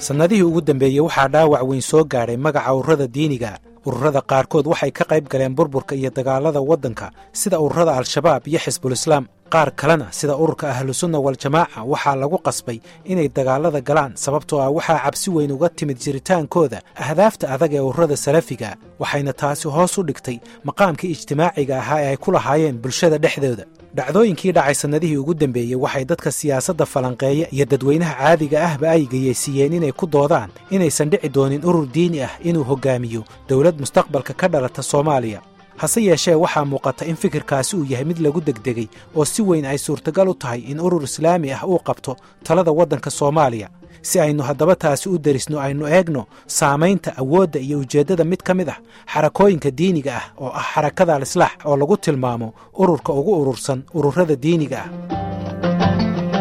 sannadihii ugu dambeeyey waxaa dhaawac weyn soo gaadhay magaca ururada diiniga ururada qaarkood waxay ka qayb galeen burburka iyo dagaalada waddanka sida ururada al-shabaab iyo xisbulislaam qaar kalena sida ururka ahlusunna waljamaaca waxaa lagu qasbay inay dagaalada galaan sababtoo ah waxaa cabsi weyn uga timid jiritaankooda ahdaafta adag ee ururada salafiga waxayna taasi hoos u dhigtay maqaamkii ijtimaaciga ahaa ee ay ku lahaayeen bulshada dhexdooda dhacdooyinkii dhacay sannadihii ugu dambeeyey waxay dadka siyaasadda falanqeeya iyo dadweynaha caadiga ahba ay geyeysiiyeen inay ku doodaan inaysan dhici doonin urur diini ah inuu hoggaamiyo dowlad mustaqbalka ka dhalata soomaaliya hase yeeshee waxaa muuqata in fikirkaasi uu yahay mid lagu degdegay oo si weyn ay suurtagal u tahay in urur islaami ah uu qabto talada waddanka soomaaliya si aynu haddaba taasi u derisno aynu eegno saamaynta awoodda iyo ujeeddada mid ka mid ah xarakooyinka diiniga ah oo ah xarakada al-islaax oo lagu tilmaamo ururka ugu urursan ururada diiniga ah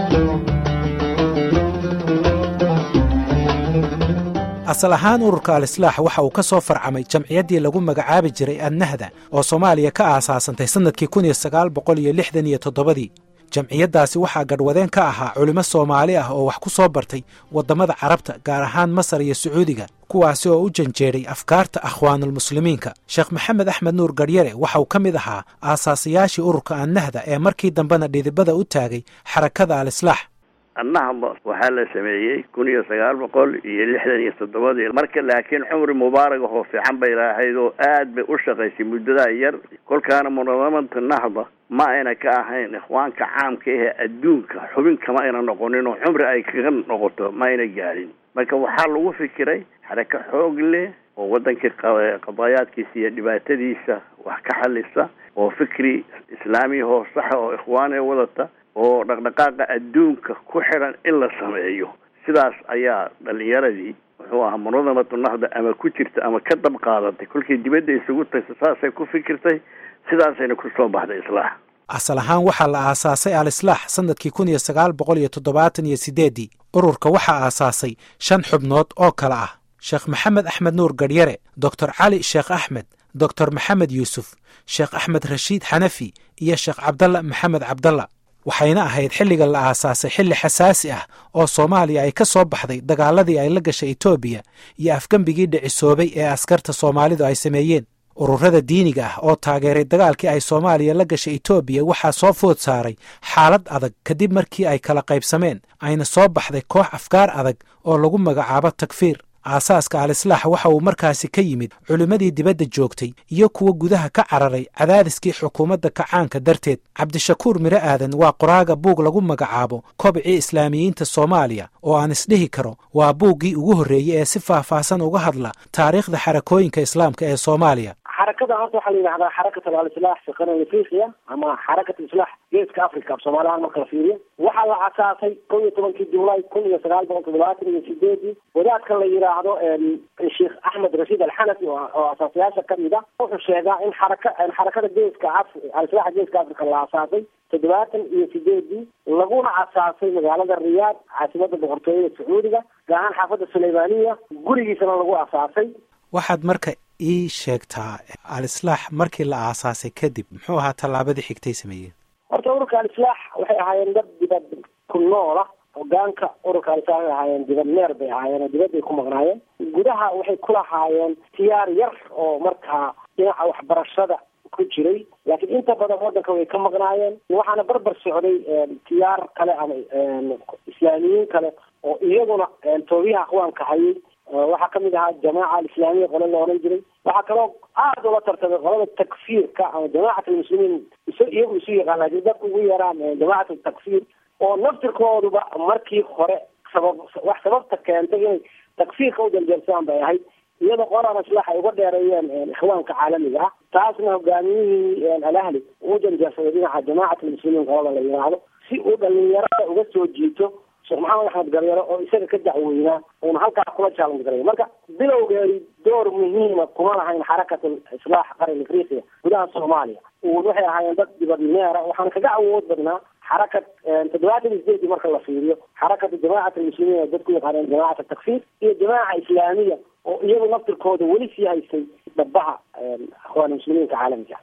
asal ahaan ururka al-islaax waxa uu ka soo farcamay jamciyaddii lagu magacaabi jiray annahda oo soomaaliya ka aasaasantay sannadkii kun iyo sagaal boqol iyo lixdan iyo toddobadii jamciyaddaasi waxaa gadhwadeen ka ahaa culimo soomaali ah oo wax ku soo bartay waddamada carabta gaar ahaan masar iyo sacuudiga kuwaasi oo u janjeedhay afkaarta akhwaanulmuslimiinka sheekh maxamed axmed nuur garyare waxa uu ka mid ahaa aasaasayaashii ururka annahda ee markii dambena dhidibada u taagay xarakada al-islaax annahda waxaa la sameeyey kun iyo sagaal boqol iyo lixdan iyo toddobadii marka laakiin cumri mubaarag oo fiican bay lahayd oo aad bay u shaqaysay muddadaa yar kolkaana munadamada nahda ma ayna ka ahayn ikhwaanka caamka ahee adduunka xubin kama ayna noqonin oo cumri ay kaga noqoto ma ayna gaadhin marka waxaa lagu fikiray xarako xoog leh oo waddankii qadaayaadkiisa iyo dhibaatadiisa wax ka xalisa oo fikri islaamiya oo saxa oo ikhwaane wadata oo dhaqdhaqaaqa adduunka ku xidhan in la sameeyo sidaas ayaa dhalinyaradii muxuu ahaa munadamatu nahda ama ku jirta ama ka dab qaadatay kolkii dibadda isugu tagta saasay ku fikirtay sidaasayna ku soo baxday islaax asal ahaan waxaa la aasaasay al-islaax sannadkii kun iyo sagaal boqol iyo toddobaatan iyo siddeeddii ururka waxaa aasaasay shan xubnood oo kale ah sheekh maxamed axmed nuur gadhyare doctor cali sheekh axmed doctor maxamed yuusuf sheekh axmed rashiid xanafi iyo sheekh cabdalla maxamed cabdalla waxayna ahayd xilliga la aasaasay xilli xasaasi ah oo soomaaliya ay ka soo baxday dagaaladii ay la gashay etoobiya iyo afgembigii dhicisoobay ee askarta soomaalidu ay sameeyeen ururada diiniga ah oo taageeray dagaalkii ay soomaaliya la gashay etoobiya waxaa soo food saaray xaalad adag kadib markii ay kala qaybsameen ayna soo baxday koox afkaar adag oo lagu magacaabo takfiir aasaaska al-islaax waxa uu markaasi ka yimid culimmadii dibadda joogtay iyo kuwa gudaha ka cararay cadaadiskii xukuumadda kacaanka darteed cabdishakuur miro aadan waa qoraaga buug lagu magacaabo kobcii islaamiyiinta soomaaliya oo aan isdhihi karo waa buuggii ugu horreeyey ee si faahfaahsan uga hadla taariikhda xarakooyinka islaamka ee soomaaliya xarakada horta waxaa la yidhahdaa xarakat al-islaax fi qaran afriqiya ama xarakat islaax geeska africa soomaalihaan marka la fiiriyo waxaa la asaasay kow iyo tobankii julaay kun iyo sagaal boqol toddobaatan iyo sideedii wadaadkan la yidhaahdo sheekh axmed rashiid alxanafi oo asaasayaasha kamid ah wuxuu sheegaa in xaraka xarakada geeska af al-islaaxa geeska africa la asaasay toddobaatan iyo sideedii laguna asaasay magaalada riyaad caasimada boqortooyada sacuudiga gaar ahaan xaafadda suleymaniya gurigiisana lagu asaasay waxaad marka ii sheegtaa al-islaax markii la aasaasay kadib muxuu ahaa tallaabadii xigtay sameeyeen horta ururka al-islaax waxay ahaayeen dad dibad ku noola hogaanka ururka al-islaax waxay ahaayeen dibad neer bay ahaayeen oo dibadday ku maqnaayeen gudaha waxay ku lahaayeen tiyaar yar oo markaa dhinaca waxbarashada ku jiray laakiin inta badan waddanka way ka maqnaayeen waxaana barbar socday tiyaar kale ama islaamiyiin kale oo iyaguna toobiyaha aqwaanka hayay waxaa kamid ahaa jamaaca alislaamiya qole la oran jiray waxaa kaloo aada ula tartamay qolada takfiirka ama jamacat almuslimiin is iyagu isu yaqaan laakiin dadku ugu yaraan jamacat takfiir oo naftirkooduba markii hore sabab wax sababta keentay inay takfiirka u janjeersadaan bay ahayd iyada qolan islaax ay uga dheereeyeen ikhwaanka caalamiga ah taasna hogaamiyihii alahli uu janjeersaday dhinaca jamacat almuslimiin qolada la yidhaahdo si uu dhalinyarada uga soo jiito sheekh maxamed axmed garyaro oo isaga ka dacweynaa uuna halkaa kula jaalan garay marka bilowgeedi door muhiima kuma lahayn xarakat islaax qaran afriqiya gudaha soomaaliya waxay ahaayeen dad dibadneera waxaana kaga awood badnaa xarakat toddobaatan iyo sideedii marka la fiiriyo xarakata jamacat almuslimiin oo dadku yaqaaneen jamacat takfiir iyo jamaaca islaamiya oo iyagu naftirkooda weli sii haystay dhabaha akhwaan muslimiinka caalamiga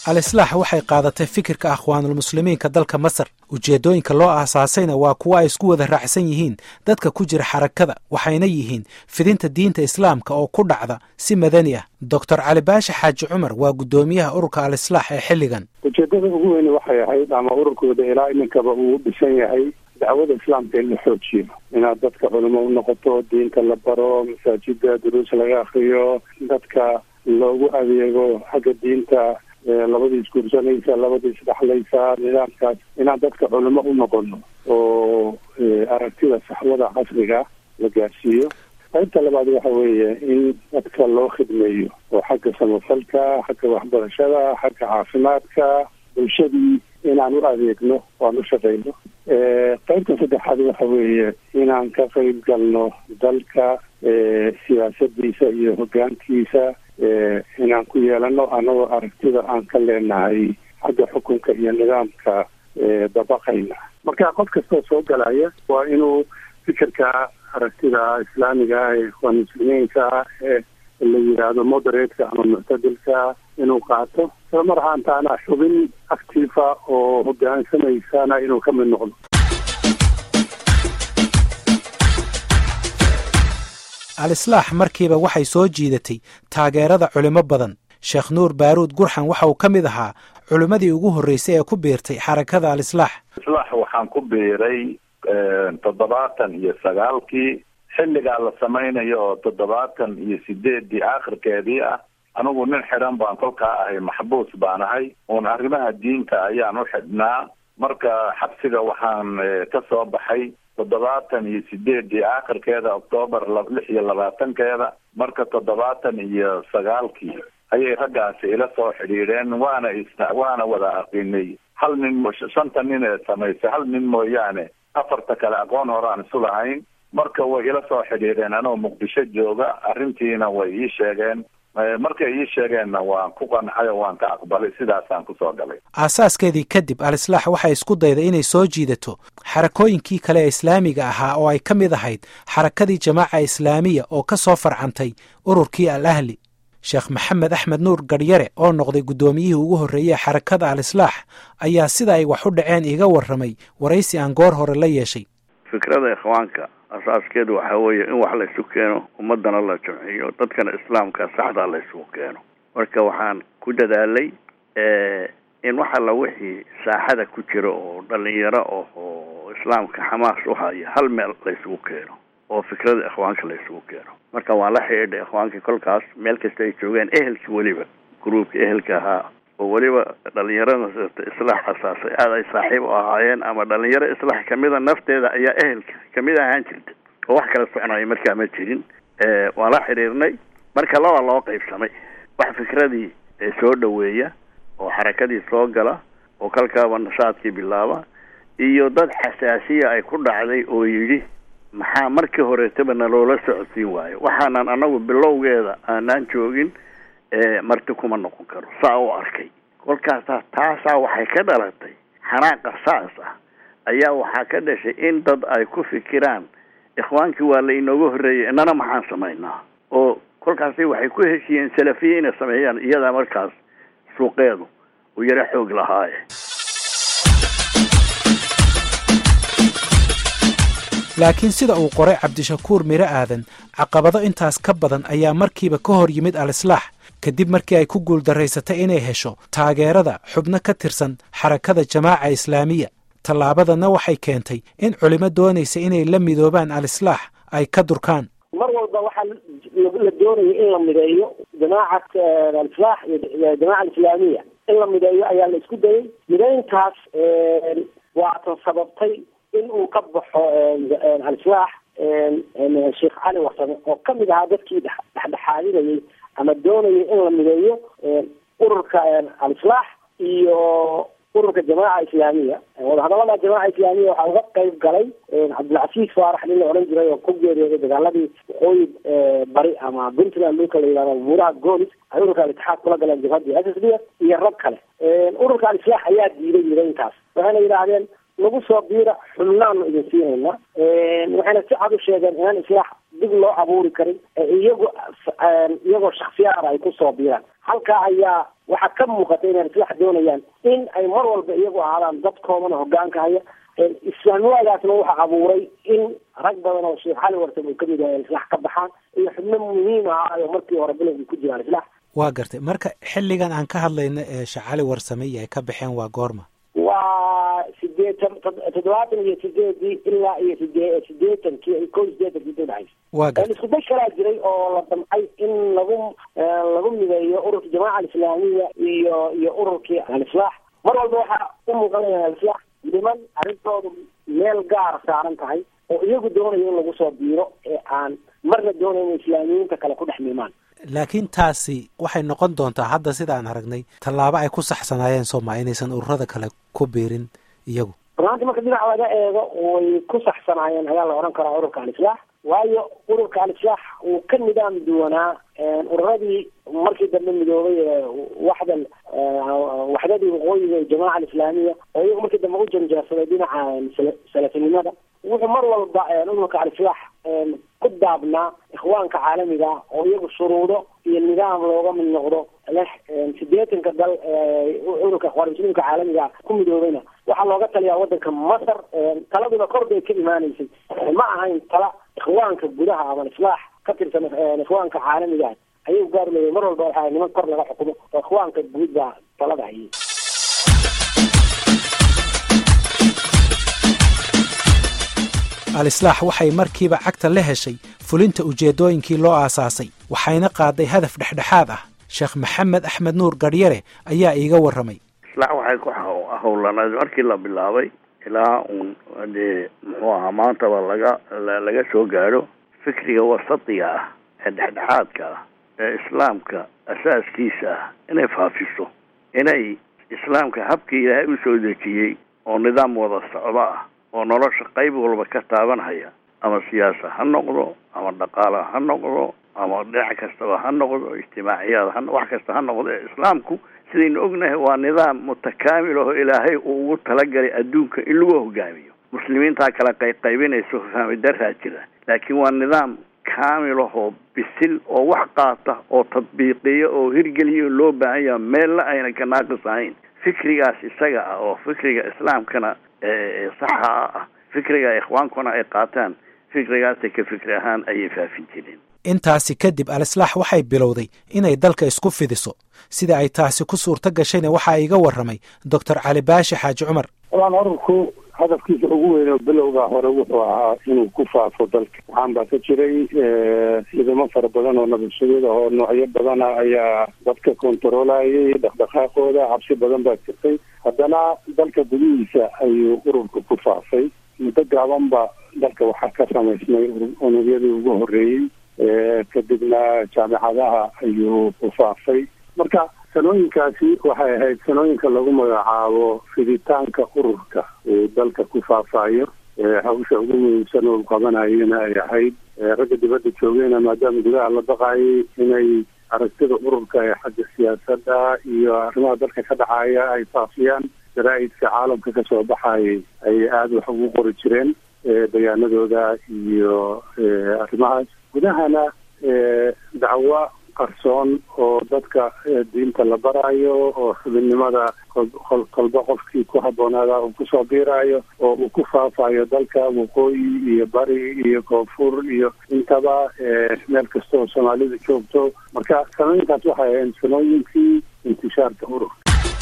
al-islaax waxay qaadatay fikirka akhwaanulmuslimiinka dalka masar ujeeddooyinka loo aasaasayna waa kuwo ay isku wada raacsan yihiin dadka ku jira xarakada waxayna yihiin fidinta diinta islaamka oo ku dhacda si madani ah doctor cali baashe xaaji cumar waa guddoomiyaha ururka al-islaax ee xilligan ujeedada ugu weyne waxay ahayd ama ururkooda ilaa iminkaba uu dhisan yahay dacwada islaamka in la xoojiyo inaad dadka culimo u noqoto diinta la baro masaajida duruus laga akriyo dadka loogu adeego xagga diinta labadii isguursanaysa labadii isdhexlaysa nidaamkaas inaan dadka culimo u noqono oo aragtida saxwada casriga la gaarsiiyo qaybta labaad waxa weeye in dadka loo khidmeeyo oo xagga samafalka xagga waxbarashada xagga caafimaadka bulshadii inaan u adeegno waan u shaqayno qaybta saddexaad waxa weeye inaan ka qayb galno dalka siyaasadiisa iyo hogaankiisa inaan ku yeelano anagoo aragtida aan ka leenahay xagga xukunka iyo nidaamka dabaqayna marka qof kastoo soo galaya waa inuu fikirka aragtida islaamiga ah ee ikhwaan muslimiinka ah ee la yidhaahdo moderatka ama muctadilka inuu qaato isla mar ahaantaana xubin actifa oo hogaansamaysana inuu ka mid noqdo al-islaax markiiba waxay soo jiidatay taageerada culimo badan sheekh nuur baaruud gurxan waxa uu ka mid ahaa culimmadii ugu horreysay ee ku biirtay xarakada al-islaax islaax waxaan ku biiray toddobaatan iyo sagaalkii xilligaa la samaynayo oo toddobaatan iyo sideeddii aakhirkeedii ah anigu nin xidhan baan kolkaa ahay maxbuus baan ahay uun arrimaha diinta ayaan u xidhnaa marka xabsiga waxaan ka soo baxay toddobaatan iyo sideeddii aakhirkeeda octoobar lix iyo labaatankeeda marka toddobaatan iyo sagaalkii ayay raggaasi ila soo xidhiidheen waana is waana wada aqinay hal nin shanta nin ee samaysay hal nin mooyaane afarta kale aqoon hore aan isu lahayn marka way ila soo xidhiidheen anoo muqdisho jooga arrintiina way ii sheegeen markay ii sheegeenna waan ku qancay oo waan ka aqbalay sidaasaan kusoo galay aasaaskeedii kadib al-islaax waxay isku dayday inay soo jiidato xarakooyinkii kale ee islaamiga ahaa oo ay ka mid ahayd xarakadii jamaaca islaamiya oo ka soo farcantay ururkii al ahli sheekh maxamed axmed nuur garyare oo noqday guddoomiyihii ugu horreeyey xarakada al-islaax ayaa sida ay wax u dhaceen iga warramay waraysi aan goor hore la yeeshay fikrada ikhwaanka asaaskeedu waxaa weeye in wax laysu keeno ummadana la jamciyo dadkana islaamka saxdaa laysugu keeno marka waxaan ku dadaalay in wax alla wixii saaxada ku jira oo dhalinyaro oh oo islaamka xamaas u haya hal meel laysugu keeno oo fikrada ikhwaanka laysugu keeno marka waan la xidhiidhay ikhwaankii kolkaas meel kasta ay joogeen ehelkii weliba gruubka ehelka ahaa oo weliba dhalinyarada islaax asaasay aada ay saaxiib u ahaayeen ama dhalinyaro islaax kamida nafteeda ayaa ehelka kamid ahaan jirta oo wax kala soconaya markaa ma jirin waan la xidhiirnay marka laba loo qaybsamay wax fikradii soo dhaweeya oo xarakadii soo gala oo kalkaaba nashaadkii bilaaba iyo dad xasaasiya ay ku dhacday oo yidhi maxaa markii horeetaba naloola socodsiin waayo waxaanan anagu bilowgeeda aanaan joogin marti kuma noqon karo saa u arkay kolkaasa taasaa waxay ka dhalatay xanaaqa saas ah ayaa waxaa ka dhashay in dad ay ku fikiraan ikhwaankii waa la inooga horreeyay inana maxaan samaynaa oo kolkaasi waxay ku heshiyeen salafiye inay sameeyaan iyadaa markaas suuqeedu uu yaro xoog lahaaye laakiin sida uu qoray cabdishakuur miro aadan caqabado intaas ka badan ayaa markiiba ka hor yimid al-islaax kadib markii ay ku guuldaraysatay inay hesho taageerada xubno ka tirsan xarakada jamaaca islaamiya tallaabadana waxay keentay in culimo doonaysa inay la midoobaan al-islaax ay ka durkaan mar walba waxaa la doonaya in la mideeyo jamaacat al-islaax iyo jamaaca alislaamiya in la mideeyo ayaa la isku dayay mideyntaas waatan sababtay in uu ka baxo al-islaax sheekh cali warsame oo kamid ahaa dadkii dhexdhexaadinayay ama doonayay in la mideeyo ururka al-islaax iyo ururka jamaaca islaamiya wadahadalada jamaaca islaamiya waxaa uga qayb galay cabdilcasiis faarax nin la odhan jiray oo ku geeriyooday dagaaladii waqooyi bari ama puntland dhulka la yidhahdo buuraha goolis ay ururka al-itixaad kula galeen jabhadii s s d iyo rag kale ururka al-islaax ayaa diiday mideyntaas waxayna yidhaahdeen nagu soo biira xubnaanu idin siinayna waxayna si cad u sheegeen inaan islaax dib loo abuuri karin ee iyagu iyagoo shaksiyaada ay kusoo biiraan halkaa ayaa waxaa ka muuqata inay islax doonayaan in ay mar walba iyagu ahaadaan dadkoodana hogaanka haya islaamnimaadaasna waxa abuuray in rag badan oo sheekh cali wartam uu kamid yahay islax ka baxaan iyo xubno muhiim ah oo markii hore bilowgii ku jiraan islax waa gartay marka xilligan aan ka hadlayno ee sheekh cali warsame iyo ay ka baxeen waa goorma waa sideetan toddobaatan iyo sideedii ilaa iyo sidee sideetankii ko sideetankii inta udhexaysa waa gartay isku day kalaa jiray oo la damcay in lagu lagu mideeyo ururka jamaaca alislaamiya iyo iyo ururkii alislaax mar walba waxaa u muuqanaya alislaax niman arrintoodu meel gaar saaran tahay oo iyagu doonayo in lagu soo biiro ee aan marna doonayo in islaamiyiinta kale ku dhex miimaan laakiin taasi waxay noqon doontaa hadda sida aan aragnay tallaabo ay ku saxsanaayeen sooma inaysan ururada kale ku biirin iyagu runaantii marka dhinac laga eego way ku saxsanaayeen ayaa la odhan karaa ururka alislaax waayo ururka alislaax uu ka nidaam duwanaa ururadii markii dambe midoobay ee waxdan waxdadii waqooyiga ee jamaaca alislaamiya oo iyagu markii dambe u janjeersaday dhinaca salafinimada wuxuu mar walba ururka alislaax ku daabnaa ikhwaanka caalamiga oo iyagu shuruudo iyo nidaam looga mid noqdo leh sideetanka dal ururka ikhwaan muslimka caalamiga ku midoobayna waxaa looga taliyaa wadanka masar taladuna kor bay ka imaanaysay ma ahayn tala ikhwaanka gudaha ama islaax ka tirsan ikhwaanka caalamiga ayuu gaar leeyahay mar walba waxaa niman kor laga xukumo oo ikhwaanka guud baa talada hayay al-islaax waxay markiiba cagta la heshay fulinta ujeeddooyinkii loo aasaasay waxayna qaaday hadaf dhexdhexaad ah sheekh maxamed axmed nuur garyare ayaa iiga warramay islaax waxay ku howlanayd markii la bilaabay ilaa uun dee muxuu ahaa maantaba laga laga soo gaadho fikriga wasatiga ah ee dhexdhexaadka ah ee islaamka asaaskiisa ah inay faafiso inay islaamka habkii ilaahay u soo dejiyey oo nidaam wada socdo ah oo nolosha qayb walba ka taabanhaya ama siyaasa ha noqdo ama dhaqaala ha noqdo ama dhinac kastaba ha noqdo ijtimaaciyaad ha wax kasta ha noqdo ee islaamku sidaynu ognahay waa nidaam mutakaamil oo ilaahay uu ugu talagalay adduunka in lagu hogaamiyo muslimiintaa kala qayqaybinayso fahmi daraa jira laakiin waa nidaam kaamil ahoo bisil oo wax qaata oo tadbiiqiya oo hirgeliya oo loo baahan yaha meella ayna ka naaqis ahayn fikrigaas isaga ah oo fikriga islaamkana saxa ah fikriga ikhwaankuna ay qaataan fikrigaasay ka fikri ahaan ayay faafin jireen intaasi kadib al-islaax waxay bilowday inay dalka isku fidiso sida ay taasi ku suurto gashayna waxaa iga warramay doctor cali baashi xaaji cumar walaan ururku hadafkiisa ugu weyn oo bilowga hore wuxuu ahaa inuu ku faafo dalka waxaan baa ka jiray ciidamo fara badan oo nabadsugyada oo noocyo badana ayaa dadka kontarolayay dhaqdhaqaaqooda cabsi badan baa jirtay haddana dalka gudihiisa ayuu ururka ku faafay muddo gaabanba dalka waxaa ka samaysmay unugyadii ugu horreeyey kadibna jaamicadaha ayuu ku faafay marka sanooyinkaasi waxay ahayd sanooyinka lagu magacaabo fiditaanka ururka uu dalka ku faafayo hawsha ugu muhiimsan oo qabanayana ay ahayd ragga dibadda joogeyna maadaama gudaha la baqayay inay aragtida ururka ee xagga siyaasadda iyo arrimaha dalka ka dhacaya ay faafiyaan jaraa'idka caalamka kasoo baxayay ayay aada wax ugu qori jireen bayaanadooda iyo arrimahaas gudahana dacwo qarsoon oo dadka diinta la barayo oo xubinnimada kolba qofkii ku habboonaada uu kusoo biirayo oo uu ku faafayo dalka waqooyi iyo bari iyo koonfur iyo intaba meel kasta oo soomaalidu joogto marka sanooyinkaas waxay ahayn sanooyinkii intishaarka urur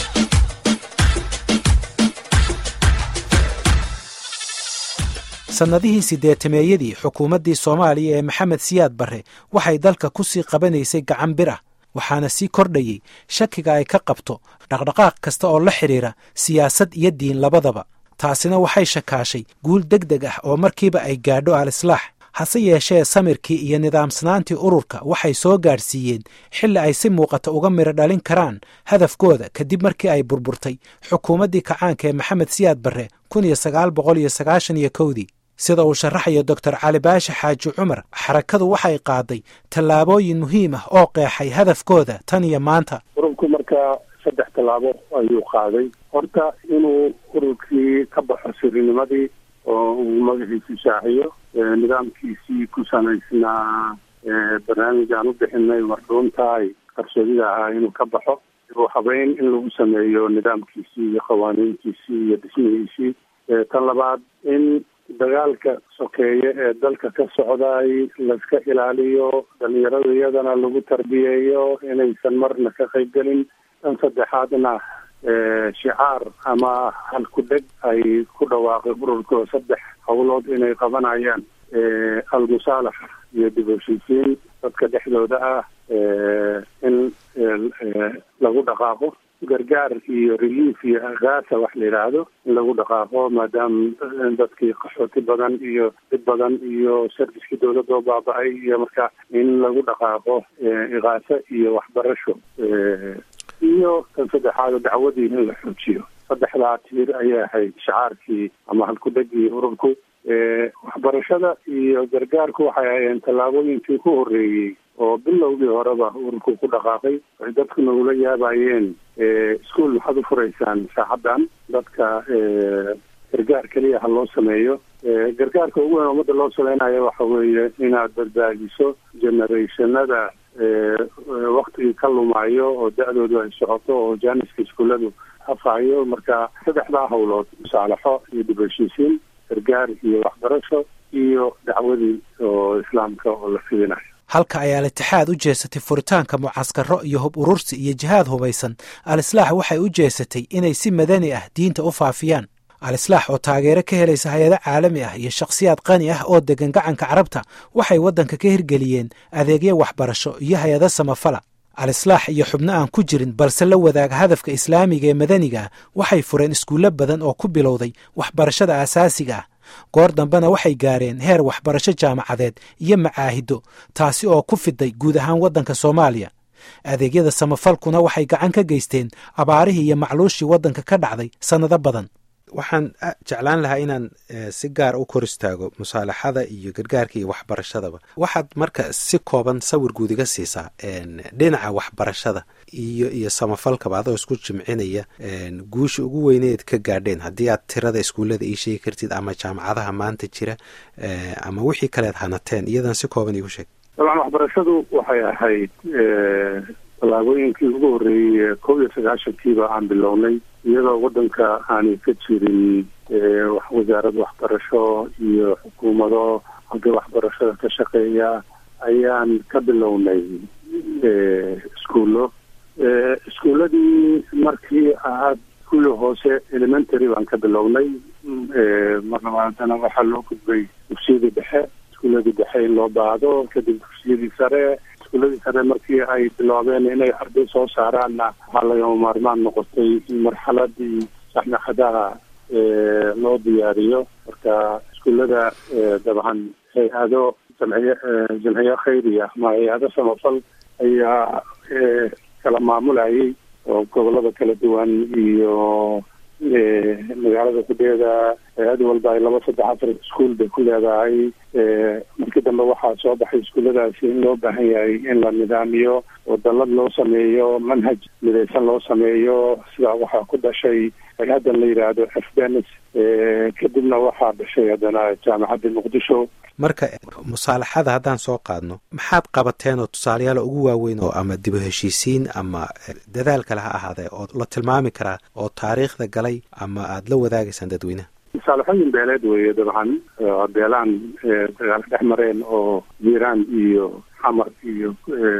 sannadihii siddeetameeyadii xukuumaddii soomaaliya ee maxamed siyaad barre waxay dalka ku sii qabanaysay gacan bir ah waxaana sii kordhayey shakiga ay ka qabto dhaqdhaqaaq kasta oo la xidhiira siyaasad iyo diin labadaba taasina waxay shakaashay guul deg deg ah oo markiiba ay gaadho al-islaax hase yeeshee samirkii iyo nidaamsanaantii ururka waxay soo gaadhsiiyeen xilli ay si muuqata uga midho dhalin karaan hadafkooda kadib markii ay burburtay xukuumaddii kacaanka ee maxamed siyaad barre kun iyo sagaal boqol iyo sagaashan iyo kowdii sida uu sharaxayo doctor cali baashi xaaji cumar xarakadu waxay qaaday tallaabooyin muhiim ah oo qeexay hadafkooda tan iyo maanta ururku markaa saddex tallaabo ayuu qaaday horta inuu ururkii ka baxo sirinimadii oo uu magaciisu shaaciyo nidaamkiisii ku samaysnaa barnaamij aan u bixinay marduuntahay qarsoodida ahaa inuu ka baxo dib habeyn in lagu sameeyo nidaamkiisii iyo qawaaniintiisii iyo dhismihiisii tan labaad in dagaalka sokeeye ee dalka ka socday laiska ilaaliyo dhalinyarada iyadana lagu tarbiyeeyo inaysan marna ka qayb gelin tan saddexaadna shicaar ama halku-dheg ay ku dhawaaqay ururka saddex howlood inay qabanayaan almusaalaxa iyo dib heshiisiin dadka dhexdooda ah in lagu dhaqaaqo gargaar iyo relief iyo agaasa wax la yidhaahdo in lagu dhaqaaqo maadaama dadkii qaxooti badan iyo dib badan iyo serviskii dawladda oo baaba-ay iyo marka in lagu dhaqaaqo ikaasa iyo waxbarasho iyo kan saddexaad dacwadii in la xoojiyo saddexdaa tiir ayay ahayd shacaarkii ama halku-dhegii ururku waxbarashada iyo gargaarku waxay ahayeen tallaabooyinkii ku horreeyey oo bilowgii horeba ururku ku dhaqaaqay waxay dadku nagula yaabayeen iskuol maxaad u furaysaan saacaddan dadka gargaar keliya ha loo sameeyo gargaarka ugu weyn ummadda loo sameynayo waxa weeye inaad badbaadiso generationada waktigii ka lumaayo oo da-doodu ay socoto oo jaaniska iskuulladu hafayo marka saddexdaa howlood musaalaxo iyo dib heshiisiin gargaar iyo waxbarasho iyo dacwadii oo islaamka oo la fidinayo halka ay al-itixaad u jeesatay furitaanka mucaskaro iyo hub urursi iyo jihaad hubaysan al-islaax waxay u jeesatay inay si madani ah diinta u faafiyaan al-islaax oo taageero ka helaysa hay-ado caalami ah iyo shakhsiyaad qani ah oo degan gacanka carabta waxay waddanka ka hirgeliyeen adeegyo waxbarasho iyo hay-ado samafala al-islaax iyo xubno aan ku jirin balse la wadaaga hadafka islaamiga ee madaniga ah waxay fureen iskuullo badan oo ku bilowday waxbarashada aasaasiga ah goor dambena waxay gaareen heer waxbarasho jaamacadeed iyo macaahido taasi oo ku fiday guud ahaan waddanka soomaaliya adeegyada samafalkuna waxay gacan ka geysteen abaarihii iyo macluushii waddanka ka dhacday sannado badan waxaan jeclaan lahaa inaan si gaar u kor istaago musaalaxada iyo gargaarka iyo waxbarashadaba waxaad marka si kooban sawir guud iga siisaa dhinaca waxbarashada iyo iyo samafalkaba adoo isku jimcinaya guusha ugu weyneed ka gaadheen haddii aad tirada iskuullada ii sheegi kartid ama jaamacadaha maanta jira ama wixii kaleed hanateen iyadan si kooban iigu sheeg dabcan waxbarashadu waxay ahayd tallaabooyinkii ugu horreeyey kow iyo sagaashankiiba aan bilownay iyadoo waddanka aanay ka jirin wasaarad waxbarasho iyo xukuumado halka waxbarashada ka shaqeeya ayaan ka bilownay iskuullo iskuulladii markii aad kuwii hoose elementary baan ka bilownay mar labaadana waxaa loo gudbay dugsiyadii dhexe iskuulladii dhexe in loo baado kadib dugsiyadii sare iskuuladii sare markii ay biloobeen inay arday soo saaraanna waxaa lagama maarmaan noqotay in marxaladii saxnaxadaha loo diyaariyo marka iskuullada dabcan hay-ado jamciy jamciyo khayriya ama hay-ado samafal ayaa kala maamulayay oo gobolada kala duwan iyo magaalada kudheeda hay-ad walba ay laba saddex afar iskuol bay ku leedahay markii dambe waxaa soo baxay iskuulladaasi in loo baahan yahay in la nidaamiyo oo dallad loo sameeyo manhaj midaysan loo sameeyo sidaa waxaa ku dhashay hay-addan la yidhaahdo afganis kadibna waxaa dhashay haddana jaamacadda muqdisho marka musaalaxada haddaan soo qaadno maxaad qabateen oo tusaalayaal ugu waaweyn oo ama dibu heshiisiin ama dadaal kale ha ahaadee oo la tilmaami karaa oo taariikhda galay ama aada la wadaagaysaan dadweynaha musaalaxooyin beeleed weeye dabcan beelaan dagaal dhex mareen oo jiiraan iyo xamar iyo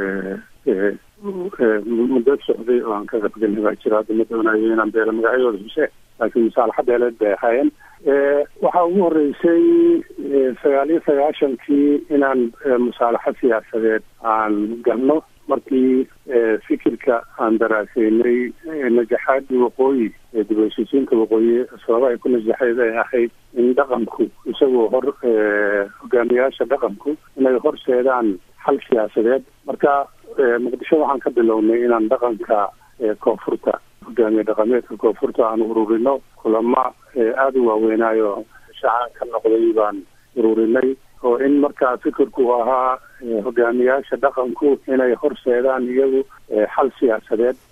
muddo socday oo aan ka qabgelin baa jira hadda ma doonayo inaan beelo magacyadooda huse laakiin musaalaxa beeleed bay ahaayeen waxaa ugu horreysay sagaal iyo sagaashankii inaan musaalaxo siyaasadeed aan galno markii fikirka aan daraaseynay najaxaadii waqooyi ee dib heshiisiinta waqooyi sababa ay ku najaxeed ay ahayd in dhaqanku isagoo hor hogaamiyaasha dhaqanku inay horseedaan xal siyaasadeed marka muqdisho waxaan ka bilownay inaan dhaqanka koonfurta hogaamiye dhaqameedka koonfurta aan ururino kulamo aada u waaweynaayo shacaan ka noqday baan ururinay oo in markaa fikirku ahaa hogaamiyaasha dhaqanku inay horseedaan iyagu xal siyaasadeed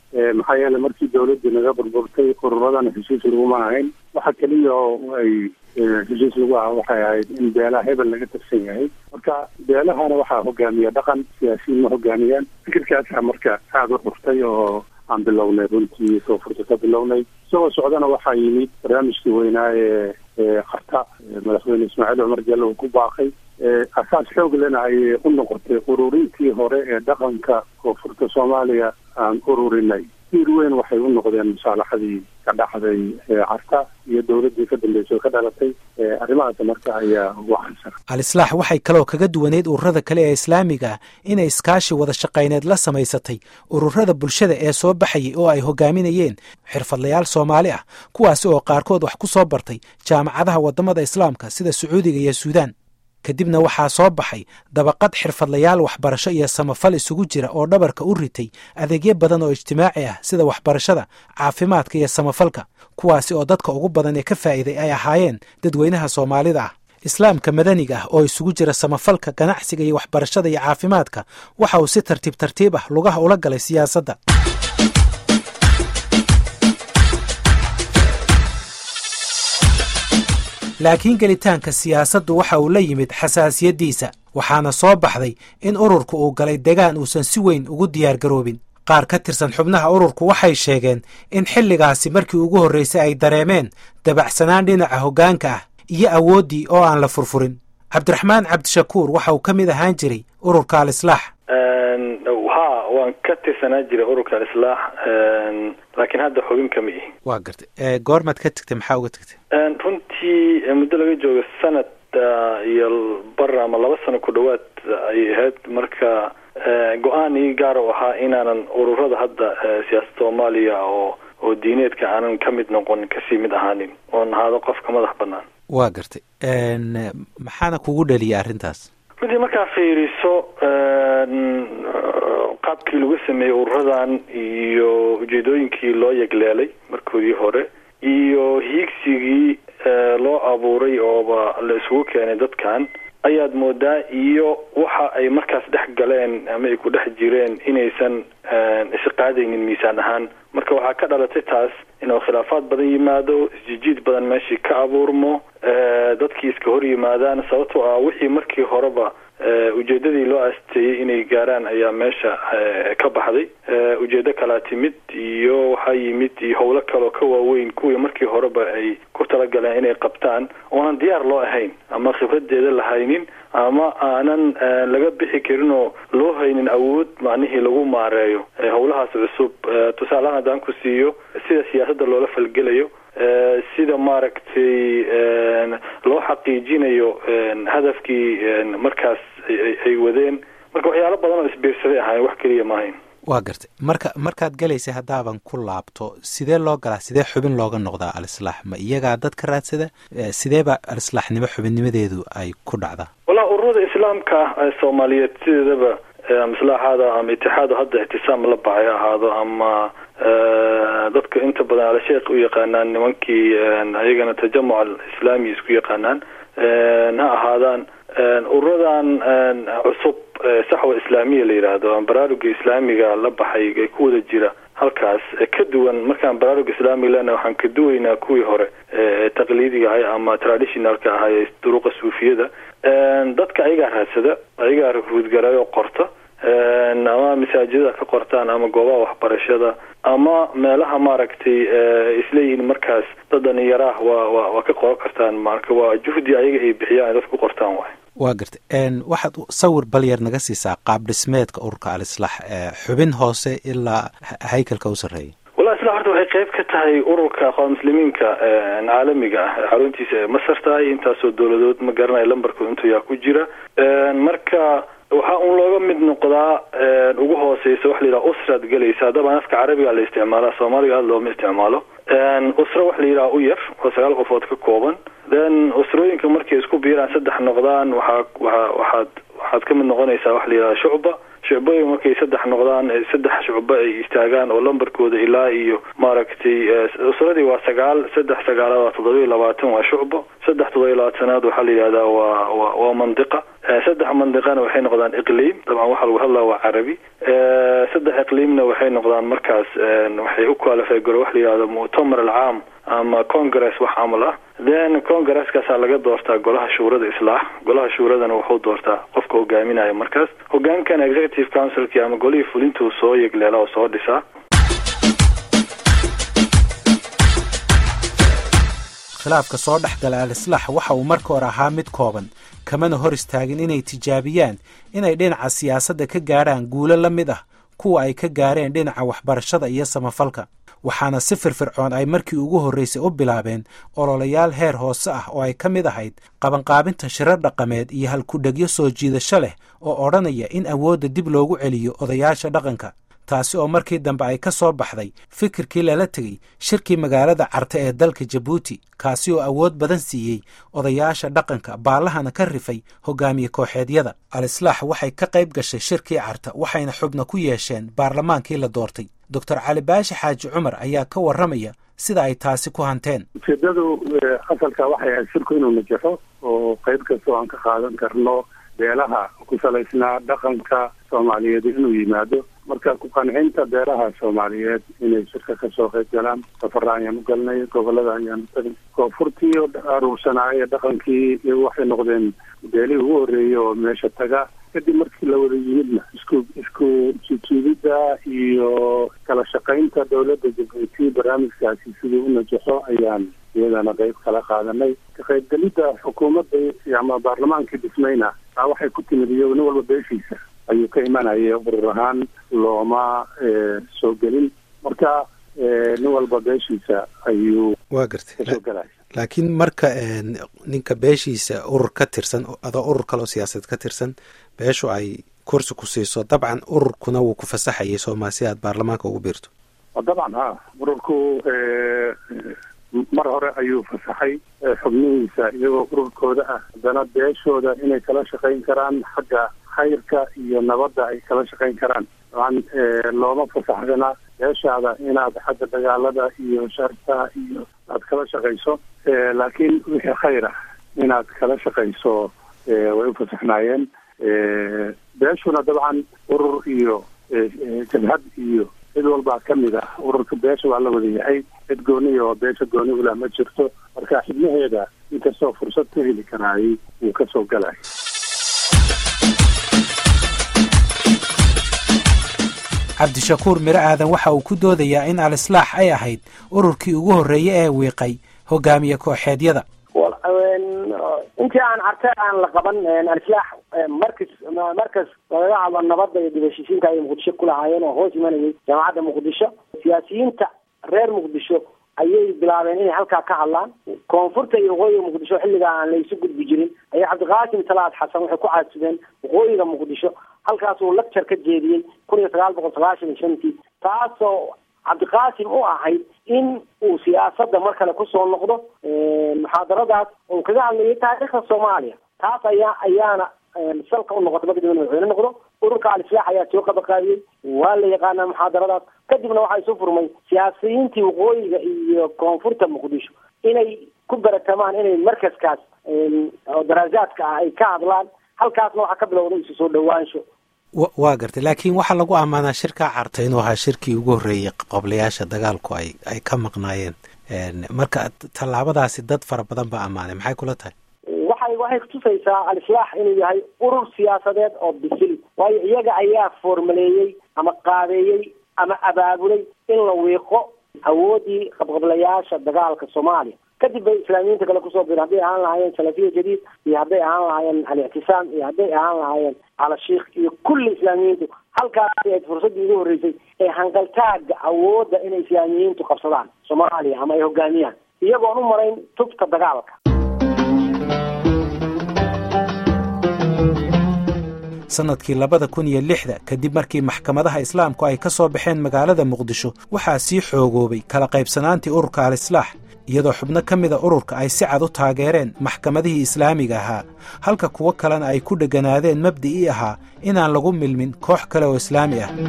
maxaa yeele markii dawladdii naga burburtay ururadana heshiis laguma ahayn waxa keliya oo ay heshiis lagu aha waxay ahayd in beelaha hebel laga tirsan yahay marka beelahana waxaa hogaamiya dhaqan siyaasiyiin ma hogaamiyaan fikirkaasaa marka aada u xurtay oo aan bilownay runtii koonfurta ka bilownay isagoo socdana waxaa yimid barnaamijkii weynaa ee qarta madaxweyne ismaaciil cumar jelle uu ku baaqay asaas xoog lena ayay u noqotay ururintii hore ee dhaqanka koonfurta soomaaliya aan ururinay diir weyn waxay u noqdeen musaalaxadii ka dhacday carta iyo dowladdii ka dambeysay oo ka dhalatay arrimahaas marka ayaa waxaysan al-islaax waxay kaloo kaga duwaneyd ururada kale ee islaamiga ah inay iskaashi wada shaqayneed la samaysatay ururada bulshada ee soo baxayay oo ay hogaaminayeen xirfadlayaal soomaali ah kuwaasi oo qaarkood wax ku soo bartay jaamacadaha waddamada islaamka sida sacuudiga iyo suudaan kadibna waxaa soo baxay dabaqad xirfadlayaal waxbarasho iyo samafal isugu jira oo dhabarka u ritay adeegyo badan oo ijtimaaci ah sida waxbarashada caafimaadka iyo samafalka kuwaasi oo dadka ugu badan ee ka faa'iiday ay ahaayeen dadweynaha soomaalida ah islaamka madaniga ah oo isugu jira samafalka ganacsiga iyo waxbarashada iyo caafimaadka waxa uu si tartiib tartiib ah lugaha ula galay siyaasadda laakiin gelitaanka siyaasaddu waxa uu la yimid xasaasiyaddiisa waxaana soo baxday in ururku uu galay degaan uusan si weyn ugu diyaargaroobin qaar ka tirsan xubnaha ururku waxay sheegeen in xilligaasi markii ugu horraysay ay dareemeen dabacsanaan dhinaca hoggaanka ah iyo awooddii oo aan la furfurin cabdiraxmaan cabdishakuur waxa uu ka mid ahaan jiray ururka al-islaax ha waan ka tirsanaa jiray ururka al-islaax laakiin hadda xubin kama ihi waa gartay goormaad ka tegtay maxaa uga tegtay runtii muddo laga joogo sanad iyo bar ama laba sano ku dhowaad ayay ahayd marka go-aan ii gaar u ahaa inaanan ururada hadda siyaasada soomaaliya oo oo diineedka aanan ka mid noqon kasii mid ahaanin oon ahaado qofka madax banaan waa gartay maxaana kugu dhaliyay arrintaas runtii markaa fiiriso qaabkii lagu sameeyey ururadan iyo ujeedooyinkii loo yegleelay markoodii hore iyo hiigsigii loo abuuray ooba la isugu keenay dadkan ayaad moodaa iyo waxa ay markaas dhex galeen ama ay ku dhex jireen inaysan isqaadaynin miisaan ahaan marka waxaa ka dhalatay taas inuu khilaafaad badan yimaado isjijiid badan meeshii ka abuurmo dadkii iska hor yimaadaan sababtoo ah wixii markii horeba ujeedadii loo aasteeyey inay gaaraan ayaa meesha ka baxday ujeedo kalaa timid iyo waxaa yimid iyo howlo kaloo ka waaweyn kuwii markii horeba ay ku talagaleen inay qabtaan oonan diyaar loo ahayn ama khibradeeda la haynin ama aanan laga bixi karin oo loo haynin awood macnihii lagu maareeyo howlahaas cusub tusaalehaan haddaan ku siiyo sida siyaasadda loola falgelayo sida maaragtay loo xaqiijinayo hadafkii markaas ay wadeen marka waxyaalo badan oo isbiirsaday ahayn wax keliya maahayn waa gartay marka markaad galaysay haddaaban ku laabto sidee loo galaa sidee xubin looga noqdaa al-islaax ma iyagaa dad ka raadsada sideeba al-islaaxnimo xubinnimadeedu ay ku dhacdaa wallahi ururada islaamka soomaaliyeed sideedaba ama islaaxaada ama itixaado hadda ictisaam la baxay ahaado ama dadka inta badan al-sheekh u yaqaanaan nimankii ayagana tajamuc alislaami isku yaqaanaan ha ahaadaan ururadan cusub saxwa islaamiya la yidhaahdo baraaruga islaamiga la baxay ee ku wada jira halkaas ka duwan markaan baraaruga islaamiga lena waxaan ka duwaynaa kuwii hore ee taqliidiga ahay ama traditionalka ahay ee duruqa suufiyada dadka ayagaa raadsada ayagaa ruudgarayo qorta ama masaajidada ka qortaan ama goobaha waxbarashada ama meelaha maaragtay isleeyihiin markaas dad dhalinyaraah waa wa waa ka qoran kartaan marka waa juhdi ayaga ay bixiyaan dadka ku qortaan waay waa garta waxaad sawir balyar naga siisaa qaab dhismeedka ururka al-islaax xubin hoose ilaa haykalka u sarreeya wallahi isla horta waxay qayb ka tahay ururka aqoon muslimiinka caalamiga ah xaruntiisa ee masar tahay intaasoo dowladood ma garanayo lambarkooda intuu yaa ku jira marka waxaa un looga mid noqdaa ugu hooseysa waxa la yidhaha usraad gelaysa dabcan afka carabiga la isticmaala soomaaliga aada looma isticmaalo usra waxa la yidhaha u yar oo sagaal qofood ka kooban then usrooyinka markay isku biiraan saddex noqdaan waxaa waa waxaad waxaad ka mid noqonaysaa waxa la yidhaha shucba shucbooyin markay saddex noqdaan saddex shucbo ay istaagaan oo lambarkooda ilaa iyo maaragtay usradii waa sagaal saddex sagaalaad waa toddoba iyo labaatan waa shucbo saddex toddoba iyo labaatanaad waxaa la yidhahdaa waa wa waa mandiqa saddex mandiqana waxay noqdaan iqliim dabcan waxaa lagu hadlaa waa carabi saddex iqliimna waxay noqdaan markaas waxay u qualify garo wax la yihahdo muctamar alcaam ama congress wax camal ah then congresskaasaa laga doortaa golaha shuurada islaax golaha shuuradana wuxuu doortaa qofka hogaaminaya markaas hogaankan executive councilki ama golihii fulintuu soo yegleela oo soo dhisaa khilaafka soo dhex gala al-islaax waxa uu marka hore ahaa mid kooban kamana hor istaagin inay tijaabiyaan inay dhinaca siyaasadda ka gaadhaan guulo la mid ah kuwa ay ka gaareen dhinaca waxbarashada iyo samafalka waxaana si firfircoon ay markii ugu horraysay u bilaabeen ololayaal heer hoose ah oo ay ka mid ahayd qabanqaabinta shirar dhaqameed iyo halkudhegyo soo jiidasho leh oo odhanaya in awoodda dib loogu celiyo odayaasha dhaqanka taasi oo markii dambe ay ka soo baxday fikirkii lala tegey shirkii magaalada carte ee dalka jabuuti kaasi oo awood badan siiyey odayaasha dhaqanka baallahana ka rifay hogaamiye kooxeedyada al-islaax waxay ka qayb gashay shirkii carta waxayna xubno ku yeesheen baarlamaankii la doortay doctor cali baashi xaaji cumar ayaa ka warramaya sida ay taasi ku hanteen ujeedadu asalka waxay ahayd shirku inuu najaxo oo qayb kastoo aan ka qaadan karno beelaha ku salaysnaa dhaqanka soomaaliyeed inuu yimaado marka ku qancinta beelaha soomaaliyeed inay shirka kasoo qayb galaan safara ayaan u galnay gobolada ayaan u tagnay koonfurtii oo aruursanaaye dhaqankii waxay noqdeen beelihii ugu horreeyey oo meesha taga kadib markii la wada yimidna isku isku jijiidida iyo kala shaqaynta dowladda jabuuti barnaamijkaasi sidii u najaxo ayaan iyadana qayb kala qaadanay ka qaybgelidda xukuumadda ama baarlamaankii dhismayna taa waxay ku timid iyo nin walba beeshiisa ayuu ka imanaya urur ahaan looma soo gelin marka nin walba beeshiisa ayuu waa gartay kasoo gelaya laakiin marka ninka beeshiisa urur ka tirsan adoo urur kaloo siyaasadeed ka tirsan beeshu ay kursi ku siiso dabcan ururkuna wuu ku fasaxayay sooma si aad baarlamaanka ugu biirto dabcan ha ururku mar hore ayuu fasaxay xubnihiisa iyagoo ururkooda ah haddana beeshooda inay kala shaqayn karaan xagga khayrka iyo nabadda ay kala shaqayn karaan dabcan looma fasaxdana beeshaada inaad xagga dagaalada iyo sharta iyo aad kala shaqayso laakiin wixii khayr ah inaad kala shaqayso way u fasaxnaayeen beeshuna dabcan urur iyo jabhad iyo cid walbaa ka mid ah ururka beesha waa la wada yahay cid gooniya oo beesha gooni ulah ma jirto marka xibnaheeda inkastoo fursad ka heli karaayay wuu kasoo galay cabdishakuur miro aadan waxa uu ku doodayaa in al-islaax ay ahayd ururkii ugu horreeye ee wiiqay hogaamiye kooxeedyada intii aan carte aan la qaban alislaax markas markas lagaga hadlo nabadda iyo dibashishiinka ay muqdisho ku lahaayeen oo hoos imanayay jaamacadda muqdisho siyaasiyiinta reer muqdisho ayay bilaabeen inay halkaa ka hadlaan koonfurta iyo waqooyiga muqdisho xilligaa aan la isu gudbi jirin ayaa cabdiqaasim salaad xasan waxay ku caasubeen waqooyiga muqdisho halkaas uu lecture ka jeediyey kun iyo sagaal boqol sagaashan iyo shantii taasoo cabdiqaasim u ahayd in uu siyaasadda mar kale kusoo noqdo muxaadaradaas oo kaga hadlayay taariikhda soomaaliya taas ayaa ayaana salka u noqotay marka dibna madaxweyne noqdo ururka al-islaax ayaa soo qabaqaabiyey waa la yaqaanaa muxaadaradaas kadibna waxaa isu furmay siyaasiyiintii waqooyiga iyo koonfurta muqdisho inay ku baratamaan inay markaskaas oo daraasaadka ah ay ka hadlaan halkaasna waxaa ka bilowday isu soo dhawaansho waa gartay laakiin waxaa lagu ammaanaa shirkaa carta inuu ahaa shirkii ugu horreeyey qoblayaasha dagaalku ay ay ka maqnaayeen marka tallaabadaasi dad fara badan baa ammaanay maxay kula tahay waxay waxay kutusaysaa al-islaax inuu yahay urur siyaasadeed oo bisil waayo iyaga ayaa foormaleeyey ama qaabeeyey ama abaabulay in la wiiqo awooddii qabqablayaasha dagaalka soomaaliya kadib bay islaamiyiinta kale kusoo biren hadday ahaan lahaayeen salafiya jadiid iyo hadday ahaan lahaayeen al-ictisaam iyo hadday ahaan lahaayeen calashiikh iyo kulli islaamiyiintu halkaasi ayd fursaddii ugu horreysay ee hangaltaaga awoodda inay islaamiyiintu qabsadaan soomaaliya ama ay hogaamiyaan iyagoon u marayn tubta dagaalka sannadkii labada kun iyo lixda kadib markii maxkamadaha islaamku ay ka soo baxeen magaalada muqdisho waxaa sii xoogoobay kala qaybsanaantii ururka al-islaax iyadoo xubno ka mida ururka ay si cad u taageereen maxkamadihii islaamiga ahaa halka kuwo kalena ay ku dheganaadeen mabda'ii ahaa inaan lagu milmin koox kale oo islaami ah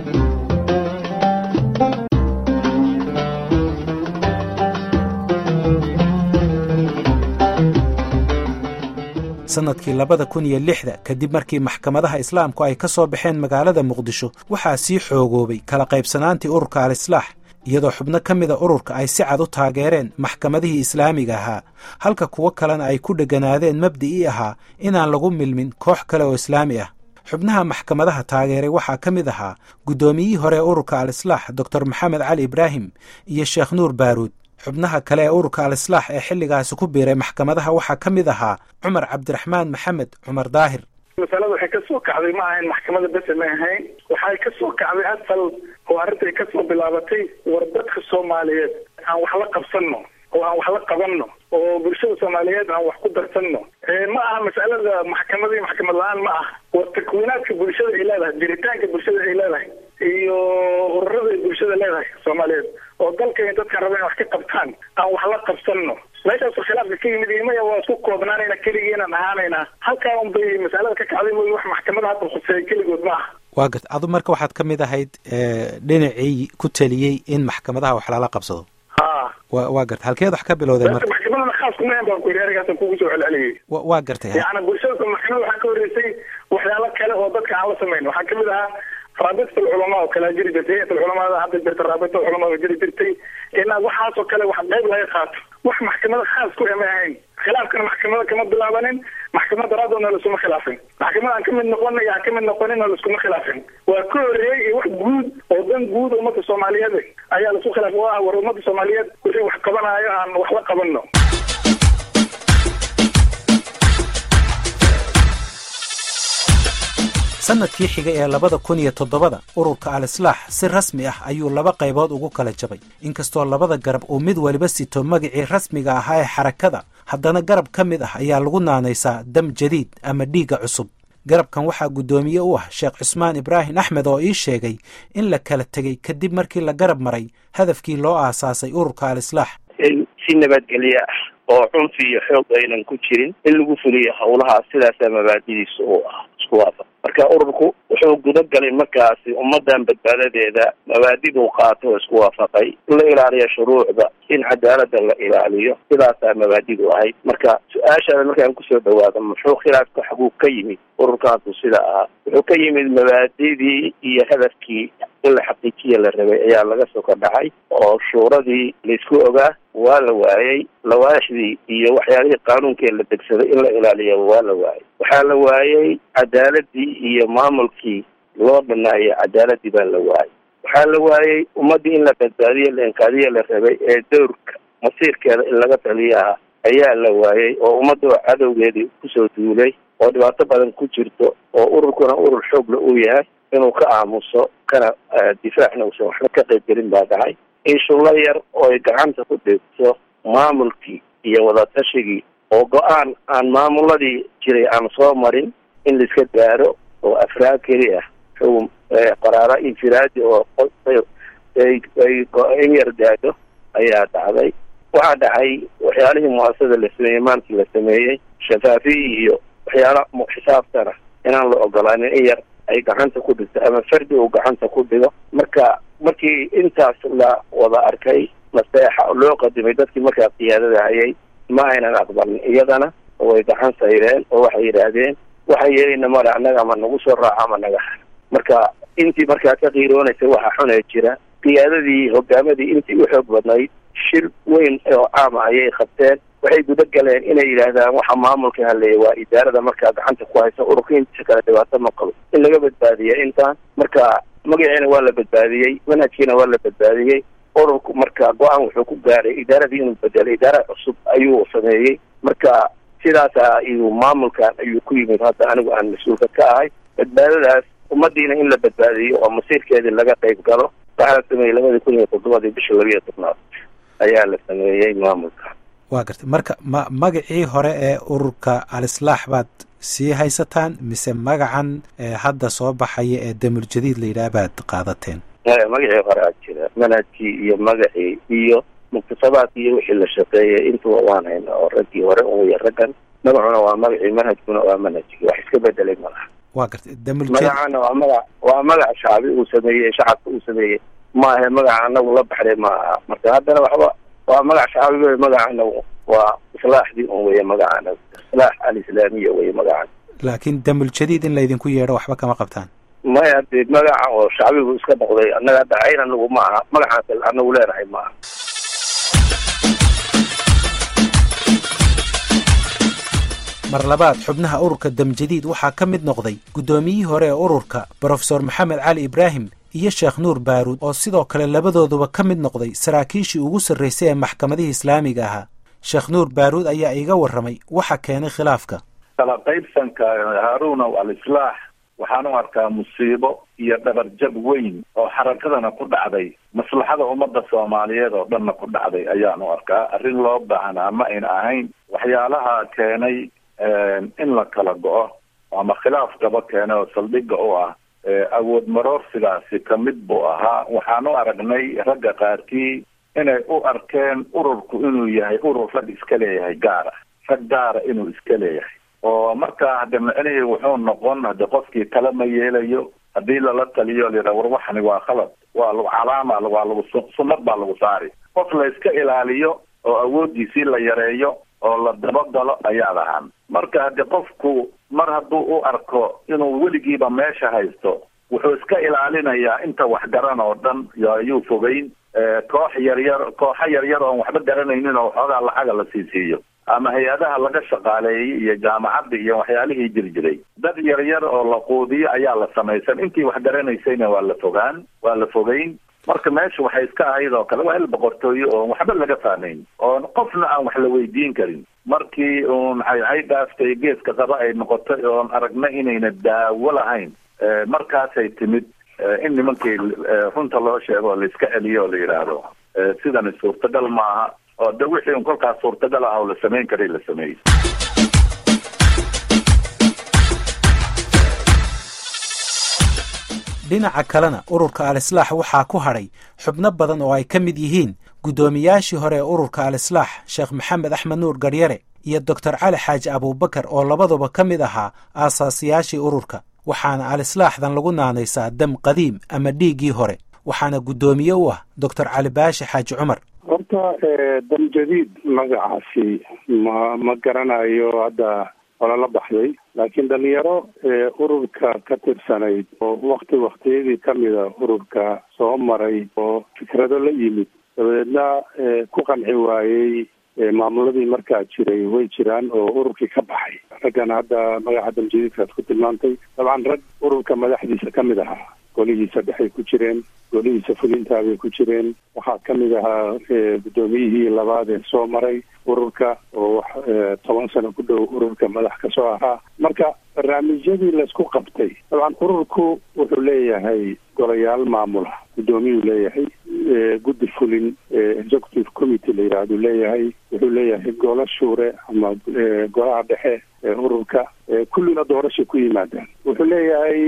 sannadkii labada kun iyo lixda kadib markii maxkamadaha islaamku ay ka soo baxeen magaalada muqdisho waxaa sii xoogoobay kala qaybsanaantii ururka al-islaax iyadoo xubno ka mida ururka ay si cad u taageereen maxkamadihii islaamiga ahaa halka kuwo kalena ay ku dheganaadeen mabda'ii ahaa inaan lagu milmin koox kale oo islaami ah xubnaha maxkamadaha taageeray waxaa ka mid ahaa guddoomiyihii hore ee ururka al-islaax doctor maxamed cali ibraahim iyo sheekh nuur baaruud xubnaha kale ee ururka al-islaax ee xilligaasi ku biiray maxkamadaha waxaa ka mid ahaa cumar cabdiraxmaan maxamed cumar daahir masalada waxay ka soo kacday ma ahayn maxkamada bese ma ahayn waxay ka soo kacday asal oo arrintai ka soo bilaabatay war dadka soomaaliyeed aan wax la qabsanno oo aan wax la qabanno oo bulshada soomaaliyeed aan wax ku darsanno ma aha masalada maxkamada iyo maxkamad la-aan ma aha war takwiinaadka bulshada ay leedahay jiritaanka bulshada ay leedahay iyo ururada ay bulshada leedahay soomaaliyeed oo dalkay dadkan raba in wax ka qabtaan aan wax la qabsanno meeshaasu khilaafka ka yimid imaya waa isku koobnaanayna keligiinaan ahaanaynaa halkaa un bay masalada ka kacday mooy wax maxkamada hadda khuseeya keligood ma aha waa gart adu marka waxaad ka mid ahayd dhinacii ku taliyey in maxkamadaha wax lala qabsado ha wa waa garta halkeed wax ka bilowday marka maxkamadana khaas kuma ahan baan ku yidhi erigaasan kugu soo celceliyay wa waa gartay yacni bulshada maxkamada waxaa ka horreysay waxyaalo kale oo dadka aan la samayn waxaa kamid ahaa raabita alculamaa oo kalea jiri jirtay hayat alculamaada hadda jirta raabita alculamaa oo jiri jirtay inaad waxaasoo kale wax qayb laga qaato wax maxkamada khaas ku ema ahayn khilaafkana maxkamada kama bilaabanin maxkamad daraadoodna laiskuma khilaafin maxkamada aan kamid noqona iyo aan kamid noqonina laiskuma khilaafin waa ka horreeyey iyo wax guud oo dan guud ummadda soomaaliyeed ayaa laisku khilaaf oo ah war ummadda soomaaliyeed wixii wax qabanaayo aan wax la qabanno sannadkii xigay ee labada kun iyo toddobada ururka al-islaax si rasmi ah ayuu laba qaybood ugu kala jabay inkastoo labada garab uu mid waliba sito magacii rasmiga ahaa ee xarakada haddana garab ka mid ah ayaa lagu naanaysaa dam jadiid ama dhiigga cusub garabkan waxaa guddoomiye u ah sheekh cusmaan ibraahim axmed oo ii sheegay in la kala tegey kadib markii la garab maray hadafkii loo aasaasay ururka al-islaax in si nabadgelyo ah oo cunfi iyo xoog aynan ku jirin in lagu fuliyo howlahaas sidaasaa mabaadidiisa u ah isku waafa marka ururku wuxuu guda galay markaasi ummadan badbaadadeeda mabaadiduu qaato oo isku waafaqay in la ilaaliyo shuruucda in cadaalada la ilaaliyo sidaasaa mabaadidu ahayd marka su-aashaada markaan kusoo dhawaado muxuu khilaafka xaguu ka yimid ururkaasu sida ahaa wuxuu ka yimid mabaadidii iyo hadafkii in la xaqiijiya la rabay ayaa laga soo kordhacay oo shuuradii laisku ogaa waa la waayey lawaaxdii iyo waxyaalihii qaanuunkee la degsaday in la ilaaliyo waa la waayey waxaa la waayey cadaaladii iyo maamulkii loo dhanaayo cadaaladii baa la waayey waxaa la waayey ummaddii in la badbaadiyo la inqaadiyo la rabay ee dowrka masiirkeeda in laga taliyaha ayaa la waayey oo ummadda oo cadowgeedii kusoo duulay oo dhibaato badan ku jirto oo ururkuna urur xoogla uu yahay inuu ka aamuso kana difaacna uusan waxba ka qaybgelin baa dhacay in shullo yar oo ay gacanta ku dhigto maamulkii iyo wadaatashigii oo go-aan aan maamuladii jiray aan soo marin in laiska gaaro oo afraad keli ah xugum qaraaro infiraadi oo ay in yar gaadho ayaa dhacday waxaa dhacay waxyaalihii muasasada la sameeyey maantii la sameeyey shafaafiyi iyo waxyaala xisaabtana inaan la ogolaanin in yar ay gacanta ku dhigto ama fardi uu gacanta ku dhigo marka markii intaas la wada arkay naseexa loo qadimay dadkii markaa qiyaadada hayay ma aynan aqbalin iyadana way gacan sayreen oo waxay yidhaahdeen waxay yeelayna male annaga ama nagu soo raaca ama naga har marka intii markaa ka qiiroonaysa waxa xunee jira qiyaadadii hogaamadii intii u xoog badnayd shir weyn oo caama ayay qabteen waxay guda galeen inay yidhaahdaan waxa maamulka haleeya waa idaarada markaa gacanta ku haysa ururka intiisa kale dhibaato ma qabo in laga badbaadiya intaan marka magaciina waa la badbaadiyey manhajkiina waa la badbaadiyey ururku marka go-aan wuxuu ku gaaray idaaradii inuu bedelo idaara cusub ayuu sameeyey marka sidaasa ayuu maamulkan ayuu ku yimid hadda anigu aan mas-uulka ka ahay badbaadadaas ummadiina in la badbaadiyo oo masiirkeedii laga qayb galo waxaa la sameeyey labadii kun iyo toddobadii bisha labiiyo tobnaad ayaa la sameeyey maamulka waa gartay marka ma magacii hore ee ururka al-islaax baad sii haysataan mise magacan hadda soo baxaya ee damul jadiid la yidhaah baad qaadateen magacii hore aad jira manhajkii iyo magacii iyo muktasabaadkii iyo wixii la shaqeeyay intuba waan hayna oo raggii hore uya raggan magacuna waa magacii manhajkuna waa manhajkii wax iska bedelay malaha waa gartay damul magacana waa magac waa magac shacbi uu sameeyey shacabka uu sameeyey maahe magaca anagu la baxday ma aha marka haddana waxba waa magac shacbi wey magacana waa islaaxdii un weye magacana islaax alislaamiya weye magacana laakiin damul jadiid in laydinku yeedho waxba kama qabtaan maya dee magaca oo shacbigu iska noqday annaga hadda cayn anagu ma aha magacaas anagu leenahay ma aha mar labaad xubnaha ururka damjadiid waxaa ka mid noqday guddoomiyihii hore ee ururka brofesor maxamed cali ibraahim iyo sheekh nuur baaruud oo sidoo kale labadooduba ka mid noqday saraakiishii ugu sarraysay ee maxkamadihii islaamiga ahaa sheekh nuur baaruud ayaa iiga warramay waxa keenay khilaafka kala qaybsanka haaruunow al-islaax waxaan u arkaa musiibo iyo dhabarjab weyn oo xarakadana ku dhacday maslaxada ummadda soomaaliyeed oo dhanna ku dhacday ayaan u arkaa arrin loo baahnaa ma ayna ahayn waxyaalaha keenay in la kala go-o ama khilaaf gaba keena oo saldhigga u ah awood maroorsigaasi ka mid buu ahaa waxaan u aragnay ragga qaarkii inay u arkeen ururku inuu yahay urur rag iska leeyahay gaara rag gaara inuu iska leeyahay oo markaa hadde micnihii wuxuu noqon hadde qofkii tala ma yeelayo haddii lala taliyo layidhaha war waxani waa khalad waa lagu calaama waa lagu sunnad baa lagu saari qof la iska ilaaliyo oo awooddiisii la yareeyo oo la dabagalo ayaa lahaan marka hadde qofku mar hadduu u arko inuu weligiiba meesha haysto wuxuu iska ilaalinayaa inta waxgaran oo dhan ayuu fogeyn koox yaryar kooxo yaryar oon waxba garanaynin oo waxoogaa lacaga la sii siiyo ama hay-adaha laga shaqaaleeyey iyo jaamacadda iyo waxyaalihii jiri jiray dad yaryar oo la quudiyo ayaa la samaysan intii wax garanaysayna waa la fogaan waa la fogeyn marka meesha waxay iska ahayd oo kale waa il boqortooye oon waxba laga fahmayn oon qofna aan wax la weydiin karin markii uun ay dhaaftay geeska qaba ay noqotay oon aragna inayna daawo lahayn markaasay timid in nimankii runta loo sheego oo la iska celiyo oo la yidhaahdo sidani suurtagal maaha oo de wixii un kolkaas suurtagal ah oo la samayn karay la sameeyey dhinaca kalena ururka al-islaax waxaa ku hadhay xubno badan oo ay ka mid yihiin guddoomiyaashii hore ee ururka al-islaax sheekh maxamed axmed nuur garyare iyo doctor cali xaaji abuubakar oo labaduba ka mid ahaa aasaasiyaashii ururka waxaana al-islaaxdan lagu naanaysaa dam qadiim ama dhiiggii hore waxaana guddoomiye u ah doctor cali baashi xaaji cumar horta dam jadiid magacaasi ma ma garanayo hadda olala baxday laakiin dhalinyaro ururka ka tirsanayd oo wakti waktiyadii kamida ururka soo maray oo fikrado la yimid dabadeedna ku qanci waayey maamuladii markaa jiray way jiraan oo ururkii ka baxay raggan hadda magaca damjadiidkaad ku tilmaantay dabcan rag ururka madaxdiisa ka mid ahaa golihiisa dhexay ku jireen golihiisa fulintaabay ku jireen waxaa ka mid ahaa guddoomiyihii labaad ee soo maray ururka oo toban sano ku dhow ururka madax kasoo ahaa marka barnaamijyadii laysku qabtay dabcan ururku wuxuu leeyahay golayaal maamula guddoomiyuu leeyahay guddi fulin executive committee la yidhahduu leeyahay wuxuu leeyahay golo shuure ama golaha dhexe ee ururka kullina doorashay ku yimaadaan wuxuu leeyahay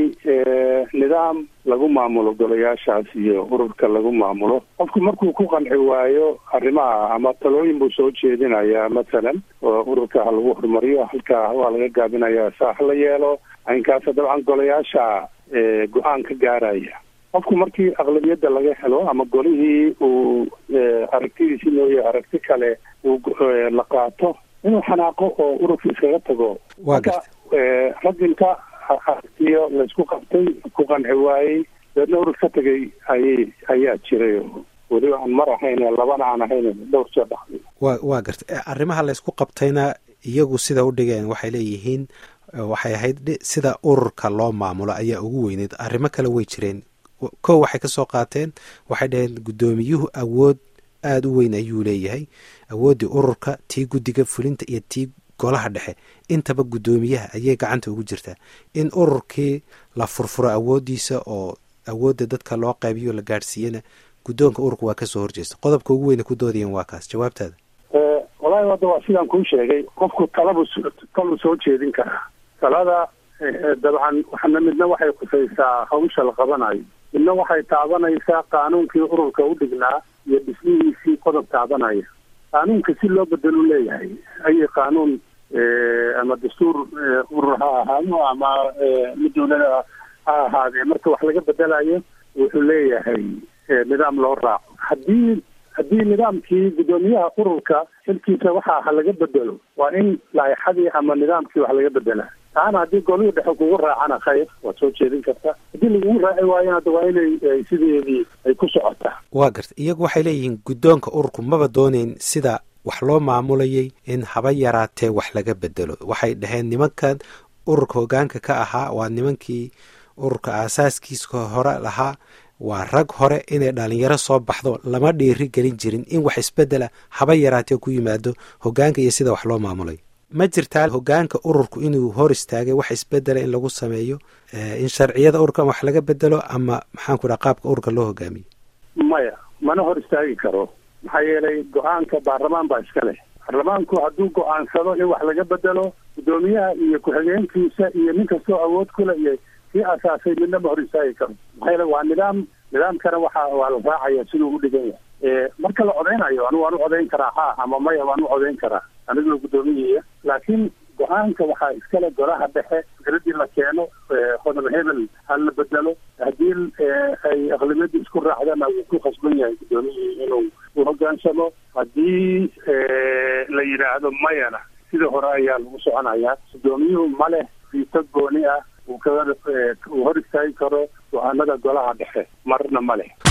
nidaam lagu maamulo golayaashaas iyo ururka lagu maamulo qofku markuu ku qanci waayo arrimaha ama talooyin buu soo jeedinayaa mathalan oo ururka ha lagu horumariyo halkaa waa laga gaabinayaa saa ha la yeelo aynkaasa dabcan golayaasha go-aan ka gaaraya qofku markii aqlabiyadda laga helo ama golihii uu aragtidiisi mooye aragti kale uu la qaato inuu xanaaqo oo ururka iskaga tago marka ragginka aragtiyo laysku qabtay ku qanci waayey deedna urur ka tegay ayay ayaa jiray weliba aan mar ahayn labana aan ahayn dhowr jeer dhacday wa waa gartay arrimaha laysku qabtayna iyagu sida u dhigeen waxay leeyihiin waxay ahayd sida ururka loo maamulo ayaa ugu weyneyd arrimo kale way jireen kow waxay kasoo qaateen waxay dhaheen guddoomiyuhu awood aada u weyn ayuu leeyahay awooddii ururka tii guddiga fulinta iyo tii golaha dhexe intaba guddoomiyaha ayay gacanta ugu jirtaa in ururkii la furfuro awooddiisa oo awoodda dadka loo qaybiyo la gaadhsiiyana guddoonka ururka waa kasoo horjeesta qodobka ugu weyna ku doodayeen waa kaas jawaabtaada walahi hadda waa sidaan kuu sheegay qofku talabu taluu soo jeedin karaa talada dabcan waxna midna waxay khusaysaa hawsha la qabanayo midna waxay taabanaysaa qaanuunkii ururka u dhignaa iyo dhismihiisii qodob taabanaya qaanuunka si loo bedelu leeyahay ayay qaanuun ama dastuur urur ha ahaado ama mid dawlada ha ahaadee marka wax laga bedelayo wuxuu leeyahay nidaam loo raaco haddii haddii nidaamkii guddoomiyaha ururka xilkiisa waxa laga bedelo waa in laaixadii ama nidaamkii wax laga bedela taana haddii golihii dhexe kugu raacana khayr waad soo jeedin karta haddii lagugu raaci waayona hadda waa inay sideedii ay ku socotaa waa garta iyagu waxay leeyihiin guddoonka ururku maba dooneyn sida wax loo maamulayay in haba yaraatee wax laga bedelo waxay dhaheen nimankan ururka hoggaanka ka ahaa waa nimankii ururka aasaaskiisa hore lahaa waa rag hore inay dhalinyaro soo baxdo lama dhiiri gelin jirin in wax isbedela haba yaraatee ku yimaado hoggaanka iyo sida wax loo maamulay ma jirtaa hoggaanka ururku inuu hor istaagay wax isbedela in lagu sameeyo in sharciyada ururka wax laga bedelo ama maxaanku dhaha qaabka ururka loo hogaamiyo maya mana hor istaagi karo maxaa yeelay go-aanka baarlamaan baa iska leh baarlamaanku hadduu go-aansado in wax laga bedelo guddoomiyaha iyo ku-xigeenkiisa iyo nin kastoo awood kule iyo kii asaasay midna ma hor istaagi karo maxaa yeele waa nidaam nidaamkana waxa waa la raacaya siduu u dhigan yahay marka la codeynayo anigu waan u codeyn karaa ha ama maya waan u codeyn karaa anigoo guddoomiyihiya laakiin go-aanka waxaa iskale golaha dhexe fikradii la keeno hodol hebel ha la bedelo haddii ay aqlibiyadii isku raacdana wuu ku khasban yahay guddoomiyihii inuu u hogaansamo haddii la yidhaahdo mayana sida hore ayaa lagu soconayaa guddoomiyuhu ma leh fiito gooni ah uu kaga uu hor istaagi karo go-aanada golaha dhexe marna ma leh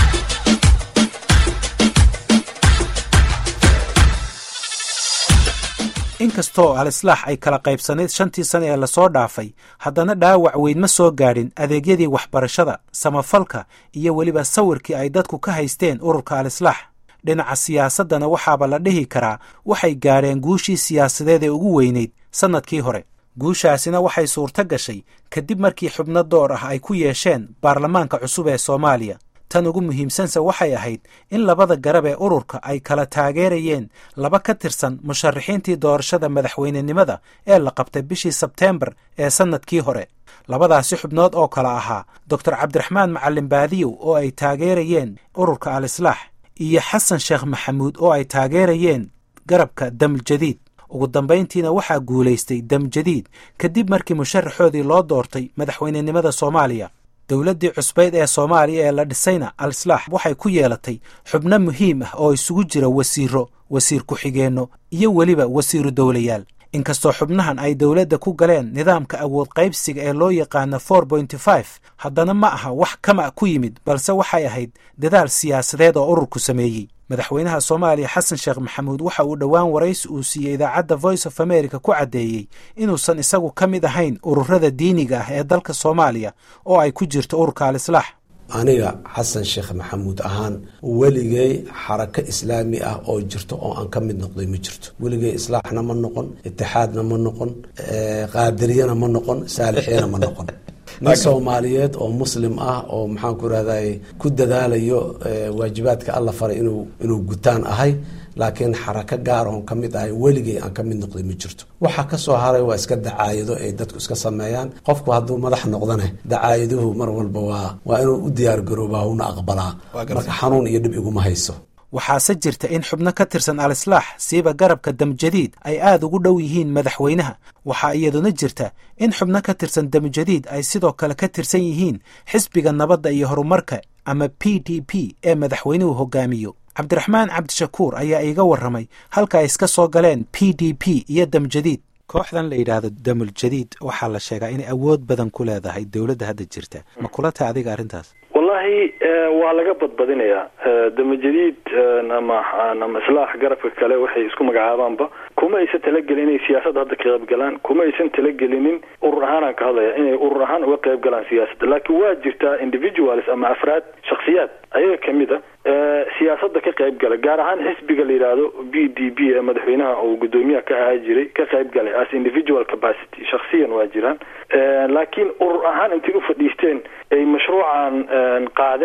inkastoo al-islaax ay kala qaybsanayd shantii sane ee lasoo dhaafay haddana dhaawac weyn ma soo gaadhin adeegyadii waxbarashada samafalka iyo weliba sawirkii ay dadku ka haysteen ururka al-islaax dhinaca siyaasaddana waxaaba la dhihi karaa waxay gaadheen guushii siyaasadeed ee ugu weynayd sannadkii hore guushaasina waxay suurto gashay kadib markii xubno door ah ay ku yeesheen baarlamaanka cusub ee soomaaliya tan ugu muhiimsanse waxay ahayd in labada garab ee ururka ay kala taageerayeen laba ka tirsan musharaxiintii doorashada madaxweynenimada ee la qabtay bishii sebteembar ee sannadkii hore labadaasi xubnood oo kale ahaa doctor cabdiraxmaan macalin baadiyow oo ay taageerayeen ururka al-islaax iyo xasan sheekh maxamuud oo ay taageerayeen garabka damuljadiid ugu dambayntiina waxaa guulaystay damjadiid kadib markii musharaxoodii loo doortay madaxweynenimada soomaaliya dowladdii cusbayd ee soomaaliya ee la dhisayna al-islaax waxay ku yeelatay xubno muhiim ah oo isugu jira wasiiro wasiir ku-xigeenno iyo weliba wasiiru dowlayaal inkastoo xubnahan ay dowladda ku galeen nidaamka awood qaybsiga ee loo yaqaano for pointy five haddana ma aha wax kama ku yimid balse waxay ahayd dadaal siyaasadeed oo ururku sameeyey madaxweynaha soomaaliya xasan sheekh maxamuud waxa uu dhowaan waraysi uu siiyey idaacadda voice of america ku caddeeyey inuusan isagu ka mid ahayn ururada diiniga ah ee dalka soomaaliya oo ay ku jirto ururka al-islaax aniga xasan sheekh maxamuud ahaan weligay xarako islaami ah oo jirto oo aan ka mid noqday ma jirto weligay islaaxna ma noqon itixaadna ma noqon qaadiriyana ma noqon saalixiyana ma noqon nin soomaaliyeed oo muslim ah oo maxaan ku irahday ku dadaalayo waajibaadka alla faray inuu inuu gutaan ahay laakiin xarako gaar oon ka mid ahay weligay aan ka mid noqday ma jirto waxa kasoo haray waa iska dacaayado ay dadku iska sameeyaan qofku hadduu madax noqdane dacaayaduhu mar walba waa waa inuu u diyaar garoobaa una aqbalaa marka xanuun iyo dhib iguma hayso waxaase jirta in xubno ka tirsan al-islaax siiba garabka damjadiid ay aad ugu dhow yihiin madaxweynaha waxaa iyaduna jirta in xubno ka tirsan damjadiid ay sidoo kale ka tirsan yihiin xisbiga nabadda iyo horumarka ama p d p ee madaxweynuhu hogaamiyo cabdiraxmaan cabdishakuur ayaa iiga warramay halka ay iska soo galeen p d p iyo damjadiid kooxdan la yidhaahdo damuljadiid waxaa la sheegaa inay awood badan ku leedahay dowladda hadda jirta ma kula tahay adiga arrintaas wallahi waa laga badbadinayaa damajadiid ama ama islaax garabka kale waxay isku magacaabaanba kuma aysan talagelin inay siyaasadda hadda ka qaybgalaan kuma aysan talagelinin urur ahaanaan ka hadlaya inay urur ahaan uga qayb galaan siyaasadda laakiin waa jirtaa individuals ama afraad shaksiyaad ayaga kamid a siyaasadda ka qayb gala gaar ahaan xisbiga la yidhaahdo b d b ee madaxweynaha uu guddoomiyaha ka ahaa jiray ka qayb galay as individual capacity shaksiyan waa jiraan laakiin urur ahaan intay u fadhiisteen ay mashruucan qaadeen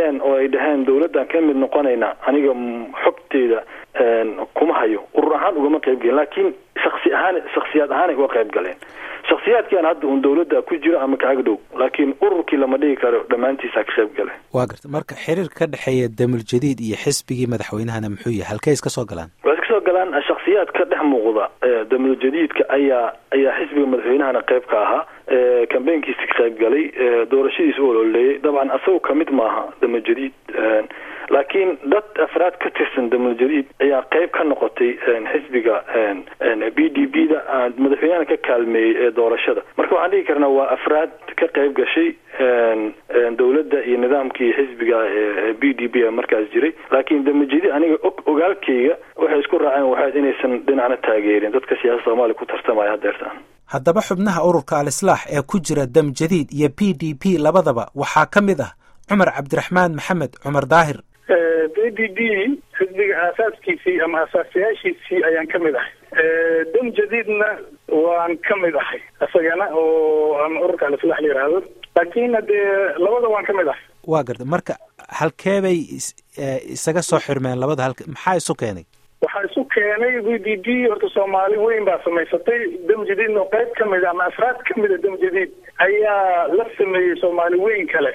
hadleen oo ay dhaheen dawladdan ka mid noqonayna aniga xogteeda kuma hayo urur ahaan ugama qayb gelin laakiin shaksi ahaan shaksiyaad ahaanay uga qayb galeen shaksiyaadkian hadda un dawladda ku jiro ama kaaga dhow laakiin ururkii lama dhigi karo dhammaantiisa ka qayb galeen waa garta marka xiriirka ka dhexeeya damul jadiid iyo xisbigii madaxweynahana muxuu yahay halkay iska soo galaan waa iska soo galaan shaksiyaad ka dhex muuqda damul jadiidka ayaa ayaa xisbiga madaxweynahana qayb ka ahaa kambeynkiisa ka qayb galay doorashadiisa u ololeeyay dabcan asagoo kamid maaha damul jadiid laakiin dad afraad ka tirsan damul jadiid ayaa qayb ka noqotay xisbiga b d b da madaxweynahana ka kaalmeeyey ee doorashada marka waxaan dhigi karnaa waa afraad ka qayb gashay dawladda iyo nidaamkii xisbiga b d b markaas jiray laakiin damul jadiid aniga ogaalkayga waxay isku raaceen waxaad inaysan dhinacna taageerin dadka siyaasada soomaaliya ku tartamaya hadeertaan haddaba xubnaha ururka al-islaax ee ku jira dam jadiid iyo p d p labadaba waxaa ka mid ah cumar cabdiraxmaan maxamed cumar daahir b d b xisbiga aasaaskiisii ama aasaasayaashiisii ayaan ka mid ahay dam jadiidna waan ka mid ahay isagana oo ama ururka al-islaax la yidhaahdo laakiin dee labada waan ka mid ahay waa garta marka halkee bay isaga soo xirmeen labada halk maxaa isu keenay waxaa isu keenay b d b horta soomaali weyn baa samaysatay dam jadiidna qayb ka mid a ama afraad ka mida dam jadiid ayaa la sameeyey soomaali weyn kale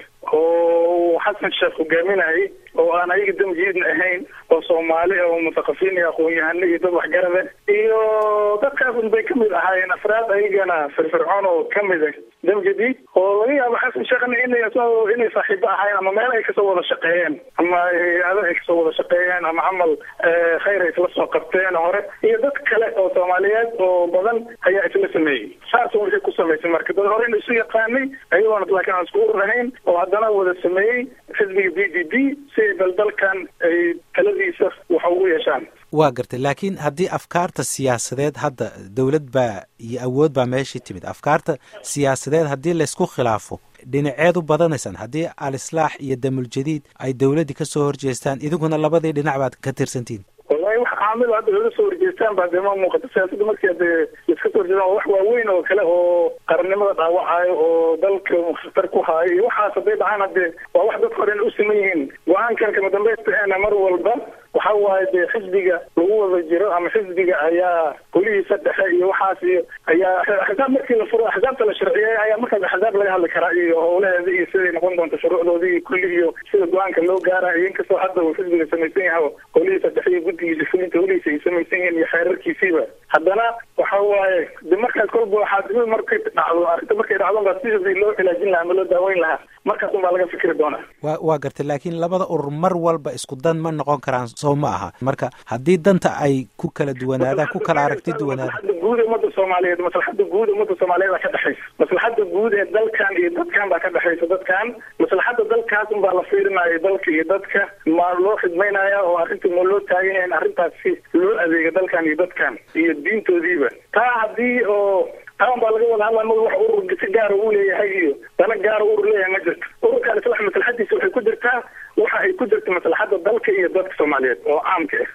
oo xasan sheekh hogaaminayay oo aan ayaga dam jadiidna ahayn oo soomaali oo muthaqafiin iyo aqoon-yahano iyo dad waxgarada iyo dadkaas un bay kamid ahaayeen afraad ayagana firfircoon oo kamid a dam jadiid oo laga yaabo xasan sheekhna inay inay saaxiibo ahaayeen ama meel ay kasoo wada shaqeeyeen ama hay-ado ay kasoo wada shaqeeyeen ama camal khayr ay isla soo qabteen hore iyo dad kale oo soomaaliyeed oo badan ayaa isla sameeyey saas waxay ku samaysay marka dad horena isu yaqaanay ayagoona laakiin aan isku urur ahayn oo haddana wada sameeyey xisbiga b d b si ay daldalkan ay taladiisa wax ugu yeeshaan waa gartay laakiin haddii afkaarta siyaasadeed hadda dowlad baa iyo awood baa meeshii timid afkaarta siyaasadeed haddii laysku khilaafo dhinaceed u badanaysaan haddii al-islaax iyo damul jadiid ay dowladdii kasoo horjeestaan idinkuna labadii dhinac baad ka tirsantihin wallahi wax caamil hadda laga soo horjeestaan baa dee ma muuqata siyaasadda markii de laiska soo horjeestaan waa wax waaweyn oo kale oo qarannimada dhaawacayo oo dalka khatar ku haayo iyo waxaas hadday dhacaan hadee waa wax dadka hore u siman yihiin go-aankan kama dambaysta eena mar walba waxa waaye dee xisbiga lagu wada jiro ama xisbiga ayaa golihiisa dhexe iyo waxaas iyo ayaa axsaab markii la furo axsaabta la sharciyey ayaa markaas axsaab laga hadli karaa iyo howlaheeda iyo siday noqon doonto shuruucdooda iyo kulli iyo sida go-aanka loo gaarayo inkastoo hadda uu xisbiga samaysan yahay golihiisa dhexe iyo guddigiisa fulinta holihiisa ay samaysan yihiin iyo xeerarkiisiiba haddana waxa waaye de markaas kolba waxaa dib markay dhacdo arrinta markay dhacdo baa sidii loo cilaajin lahaa ama loo daaweyn lahaa markaas un baa laga fikri doonaa wa waa gartay laakiin labada urur mar walba isku dan ma noqon karaan soo ma aha marka haddii danta ay ku kala duwanaadaan ku kala aragti duwanaadaan maslaxada guud ee ummadda soomaaliyeed maslaxada guud ee ummadda soomaaliyeed baa ka dhexaysa maslaxada guud ee dalkan iyo dadkan baa ka dhexaysa dadkan maslaxada dalkaas un baa la fiirinaya dalka iyo dadka ma loo xidmaynaya oo arrinta ma loo taagan yahay in arrintaasi loo adeega dalkan iyo dadkan iyo diintoodiiba taa haddii oo taan baa laga wada hadlaa ma wax urur si gaara uu leeyahay iyo dana gaara urur leeyahay ma jirto ururka alislax maslaxadiisa waxay ku jirtaa waxa ay ku jirta maslaxada dalka iyo dadka soomaaliyeed oo caamka ah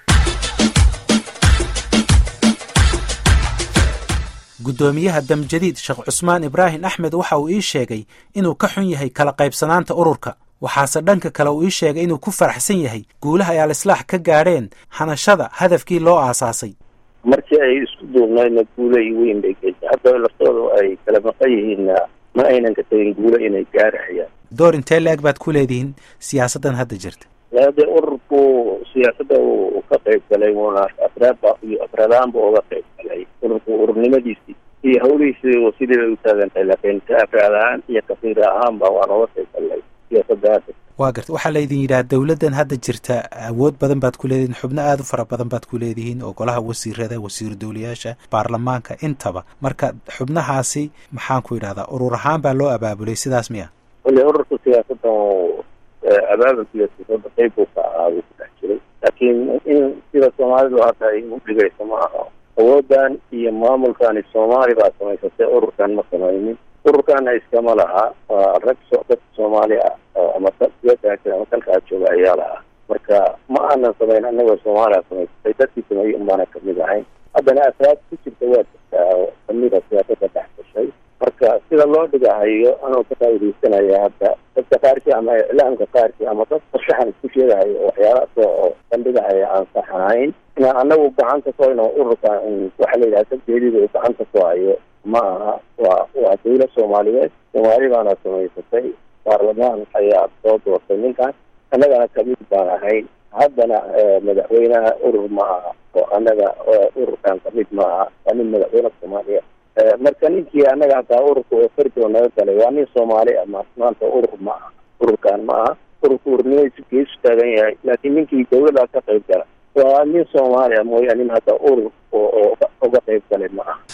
guddoomiyaha damjadiid sheekh cusmaan ibraahim axmed waxa uu ii sheegay inuu ka xun yahay kala qaybsanaanta ururka waxaase dhanka kale uu ii sheegay inuu ku faraxsan yahay guulaha ay al-islaax ka gaadheen hanashada hadafkii loo aasaasay markii ay isku duubnaydna guulo iyo weyn bay geysay hadda laftooda ay kala maqan yihiinna ma aynan ka tegin guulo inay gaarahayaan door intee la-eg baad ku leedihiin siyaasaddan hadda jirta dee ururku siyaasadda uu ka qayb galay wuuna afraadba iyo afraadaanba uga qayb galay ururku ururnimadiisii iyo hawlihiisi sidii bay u taagan tahay laakiin ka afraad ahaan iyo kafiir ahaanba waan uga qayb galnay siyaasadda hadda waa garta waxaa laydin yidhaha dowladdan hadda jirta awood badan baad ku leedihiin xubno aada u fara badan baad ku leedihiin oo golaha wasiirada wasiiru dowlayaasha baarlamaanka intaba marka xubnahaasi maxaan ku yidhahdaa urur ahaan baa loo abaabulay sidaas miya wali ururka siyaasaddan abaabulkiiyo siyaasadda qayb buu ka ahaa buu ku dhex jiray laakiin in sida soomaalidu hadda ay u dhigayso ma aha awoodan iyo maamulkani soomaali baa samaysatay ururkan ma samaynin ururkana iskama laha waa rag dadka soomaali ah ama ama dalkaa jooga ayaa lahaa marka ma aanan samayn anagoo soomaaliya samaysatay dadkii sameeyey unbaana kamid ahayn haddana asaad ku jirta waa jirtaa oo kamida siyaasadda dhex gashay marka sida loo dhigahayo anoo ka faaidaysanaya hadda dadka qaarkii ama iclaamka qaarkii ama dad farshaxan isku sheegahayo oo waxyaalahaas oo bandhigahaya aan sax ahayn inaan anagu gacanta ku hayno ururka waxa la yidhaha sabteediida uu gacanta ku hayo ma aha waa waa dawlad soomaaliyeed soomaali baana samaysatay baarlamaan ayaa soo doortay ninkan annagana kamid baan ahayn haddana madaxweynaha urur ma aha oo annaga ururkan kamid ma aha waa nin madaxweyne soomaaliya marka ninkii annaga hataa ururka oo fardo naga galay waa nin soomaali ah ma maanta urur ma aha ururkan ma aha ururka urnimadiisu geesu taagan yahay laakiin ninkii dawladaas ka qayb gala waa nin soomaaliya mooya nin hadda urur oo uga qayb galay ma aha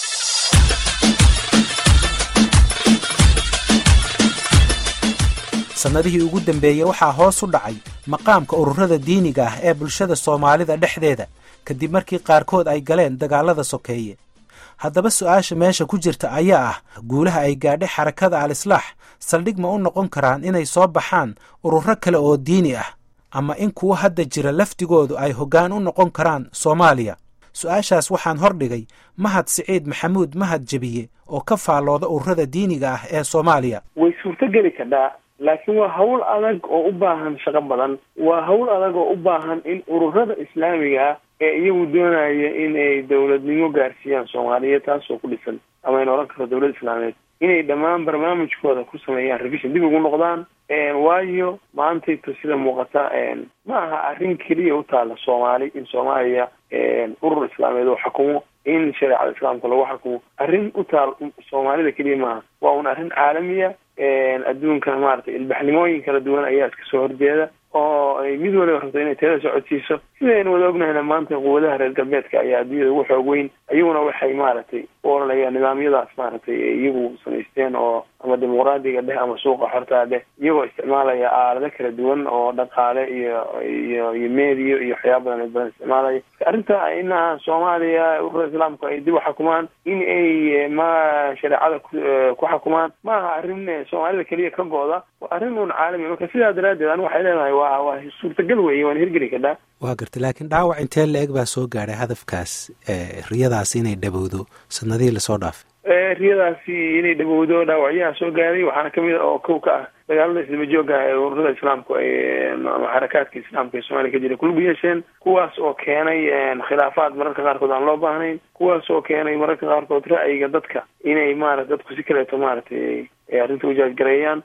sannadihii ugu dambeeyey waxaa hoos u dhacay maqaamka ururada diiniga ah ee bulshada soomaalida dhexdeeda kadib markii qaarkood ay galeen dagaalada sokeeye haddaba su-aasha meesha ku jirta ayaa ah guulaha ay gaadhay xarakada al-islaax saldhig ma u noqon karaan inay soo baxaan ururo kale oo diini ah ama in kuwa hadda jira laftigoodu ay hoggaan u noqon karaan soomaaliya su-aashaas waxaan hordhigay mahad siciid maxamuud mahad jebiye oo ka faallooda ururada diiniga ah ee soomaaliya way suurtogeli kadhaa laakiin waa hawl adag oo u baahan shaqo badan waa hawl adag oo u baahan in ururada islaamiga ah ee iyagu doonaya in ay dawladnimo gaarsiiyaan soomaaliyeed taasoo ku dhisan ama ayna odhan karto dawlad islaameed inay dhammaan barnaamijkooda ku sameeyaan revision dib ugu noqdaan waayo maantayto sida muuqata ma aha arrin keliya u taala soomaali in soomaaliya urur islaameed oo xukumo in shareecada islaamka lagu xukumo arrin u taal soomaalida keliya maaha waa un arrin caalamiya adduunkana maaragtay ilbaxnimooyin kala duwan ayaa iska soo horjeeda oo ay mid waliba rabto inay teeda socodsiiso sidaynu wada ognahayna maanta quwadaha reer galbeedka ayaa adduunyada ugu xoog weyn iyaguna waxay maaragtay u oranayaan nidaamyadaas maaragtay iyagu samaysteen oo ama dimuqraadiga dheh ama suuqa xortaa dheh iyagoo isticmaalaya aalado kala duwan oo dhaqaale iyo iyo iyo meediyo iyo waxyaaba badan badan isticmaalaya arrinta ina soomaaliya ururada islaamku ay dib u xukumaan in ay ma shareecada ku xukumaan ma aha arrin soomaalida keliya ka go-da waa arrin un caalami marka sidaa daraaddeed anigu waxay leedahay waa waa suurtagal weeye waan hirgeli kadhaa waa gartay laakiin dhaawac intee la-eg baa soo gaadhay hadafkaas riyadaasi inay dhabowdo sanadihii lasoo dhaafay riyadaasi inay dhabowdo dhaawacyaha soo gaaray waxaana kamid a oo kow ka ah dagaalada isdaba jooga ee ururada islaamku ay ama xarakaadka islaamka ee soomaaliya ka jira kulug yeesheen kuwaas oo keenay khilaafaad mararka qaarkood aan loo baahnayn kuwaas oo keenay mararka qaarkood ra'yiga dadka inay maarata dadku si kaleeto maaragtay arrinta ujaajgareeyaan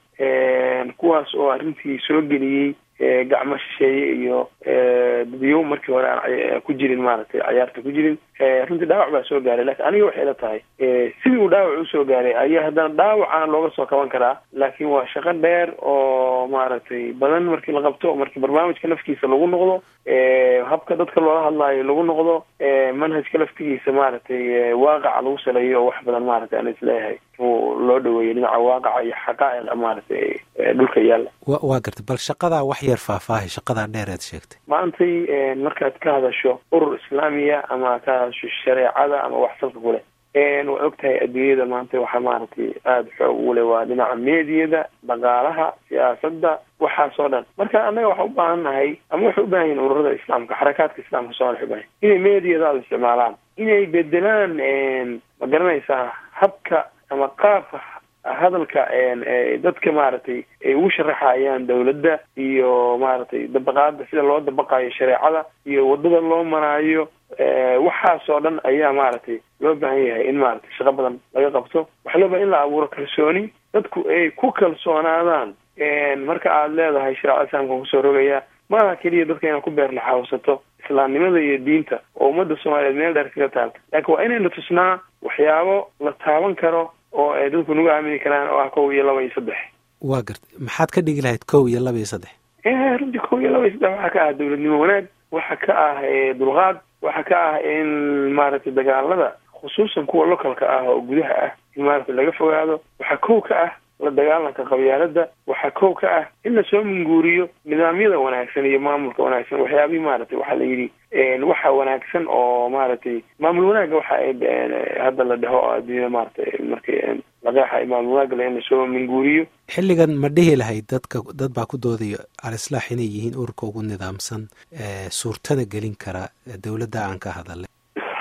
kuwaas oo arrintii soo geliyey gacmo shisheeye iyo dadyow markii hore aan ku jirin maaragtay cayaarta ku jirin runtii dhaawac baa soo gaaray lakin aniga waxay la tahay sidii uu dhaawac usoo gaaray ayaa haddana dhaawacana looga soo kaban karaa laakiin waa shaqo dheer oo maaragtay badan markii la qabto markii barnaamijka lafkiisa lagu noqdo habka dadka loola hadlaayo lagu noqdo manhajka laftigiisa maaragtay waaqaca lagu saleeyo oo wax badan maaragtay aan isleeyahay loo dhaweeyo dhinaca waaqaca iyo xaqaa'iqa maaragtay dhulka yaalla waa gartay bal shaqadaa wax yar faahfaahay shaqadaa dheer eed sheegtay maantay markaad ka hadasho urur islaamiya ama ka hadasho shareecada ama wax salka ku leh waa og tahay adduunyada maanta waxaa maaragtay aada xoog ugu leh waa dhinaca meediyada dhaqaalaha siyaasadda waxaasoo dhan marka annaga waxaa u baahan nahay ama waxay u baahan yihin ururada islaamka xarakaadka islaamka soomaliya waxay ubahan inay meediyadaada isticmaalaan inay bedelaan ma garanaysaa habka ama qaabka hadalka dadka maaragtay ay ugu sharaxayaan dawladda iyo maaragtay dabaqaada sida loo dabaqayo shareecada iyo wadada loo maraayo waxaasoo dhan ayaa maaragtay loo baahan yahay in maaragtay shaqo badan laga qabto waxaa loo bahan in la abuuro kalsooni dadku ay ku kalsoonaadaan marka aada leedahay shareecada islaamka kusoo rogaya maaha keliya dadka inaad ku beerlaxawsato islaamnimada iyo diinta oo ummadda soomaaliyeed meel dheer kaga taal laakiin waa inayna tusnaa waxyaabo la taaban karo oo ay dadku nagu aamini karaan oo ah kow iyo laba iyo saddex waa gartay maxaad ka dhigi lahayd kow iyo laba iyo saddex runtii kow iyo laba iyo saddex waxaa ka ah dawladnimo wanaag waxaa ka ah dulqaad waxaa ka ah in maaragtay dagaalada khusuusan kuwa localka ah oo gudaha ah in maaragtay laga fogaado waxaa kow ka ah la dagaalanka qabyaalada waxaa kow ka ah in lasoo minguuriyo nidaamyada wanaagsan iyo maamulka wanaagsan waxyaabihii maaragtay waxaa la yidhi waxa wanaagsan oo maaragtay maamul wanaagga waxa hadda la dhaho oo adduunyada maaragtay markii laqeexa maamul wanaagga in lasoo minguuriyo xilligan ma dhihi lahayd dadka dad baa ku doodaya al-islaax inay yihiin ururka ugu nidaamsan suurtada gelin kara dawladda aan ka hadalay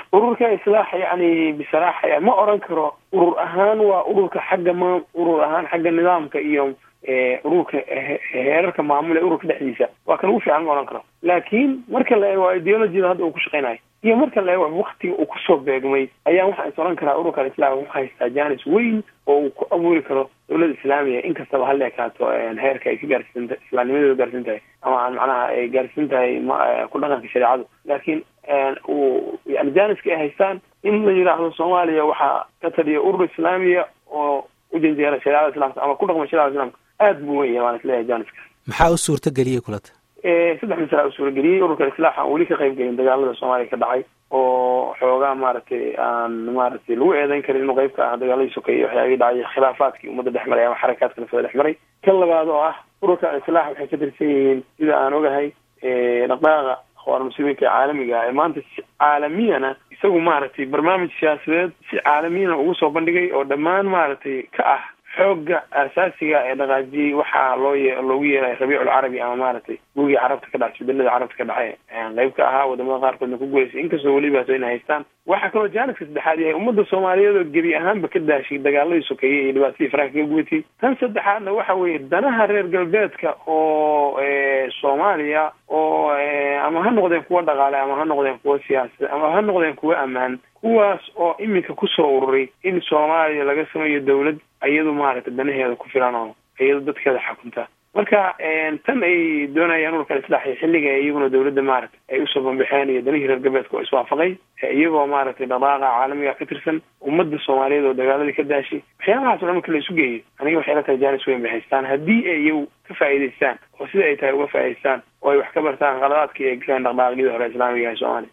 ururka islaax yani bisaraaxa ma oran karo urur ahaan waa ururka xagga ma urur ahaan xagga nidaamka iyo ururka heerarka maamul ee ururka dhexdiisa waa kan ugu fiican ma oran karo laakiin marka la eego ideologiyada hadda uu ku shaqeynayo iyo marka la eego waktiga uu kusoo beegmay ayaa waxaan is oran karaa ururka islaam wuxuu haystaa janis weyn oo uu ku abuuri karo dowladda islaamiga inkastaba hala ekaato heerka ay ka gaarsiisan tahay islaamnimadeeda gaarsiin tahay ama aan macnaha ay gaarsiin tahay ku dhaqanka shareecadu laakiin uu yani janiska ay haystaan in la yidhaahdo soomaaliya waxaa ka taliya urur islaamiya oo u janjeera shareecada islamka ama ku dhaqma shareecada islamka aad buu weyn yahay waan isleeyahay janiska maxaa u suurta geliyey kulata saddex masala u suurageliyey ururka islaax aan weli ka qayb gelin dagaalada soomaaliya ka dhacay oo xoogaa maaragtay aan maaragtay lagu eedeyn karin inuu qayb ka ah dagaaladii sokeeye waxyaabihii dhacay khilaafaadkii ummadda dhex maray ama xarakaadka nafada dhex maray kan labaad oo ah ururka islaax waxay ka tirsan yihiin sida aan ogahay dhaqdhaqaaqa akhwaar muslimiinka ee caalamiga ah ee maanta si caalamiyana isagu maaragtay barnaamij siyaasadeed si caalamiyana ugu soo bandhigay oo dhammaan maaragtay ka ah xoogga asaasiga ee dhaqaajiyey waxaa loo ye loogu yeeray rabiiculcarabi ama maaragtay gurigii carabta ka dhacay isbedelada carabta ka dhacay qayb ka ahaa wadamada qaarkoodna ku guuleysay inkastoo welibaas inay haystaan waxaa kaloo jaaniska saddexaad yahay ummadda soomaaliyeed oo gebi ahaanba ka daashay dagaaladii sokeeyey iyo dhibaatadii faraha kaga gubatay tan saddexaadna waxa weeye danaha reer galbeedka oo soomaaliya oo ama ha noqdeen kuwa dhaqaale ama ha noqdeen kuwa siyaasad ama ha noqdeen kuwa ammaan kuwaas oo iminka kusoo ururay in soomaaliya laga sameeyo dawlad iyadu maaragtay danaheeda ku filan oo iyadu dadkeeda xakunta marka tan ay doonayaan ururka islaaxiyo xilliga iyaguna dawladda maaragtay ay usoo bambaxeen iyo danihii reer galbeedka oo iswaafaqay iyagoo maaragtay dhaqaaqa caalamiga ka tirsan ummadda soomaaliyeed oo dagaaladii ka daashay waxyaabahaas o dhan marka la isu geeyo aniga waxay la tahay jaanis weyn bay haystaan haddii ay iyagu ka faa'iidaystaan oo sida ay tahay uga faa'idaystaan oo ay wax ka bartaan qaladaadkii ay galeen dhaqdhaqaaqyadii hore islaamiga ee soomaaliya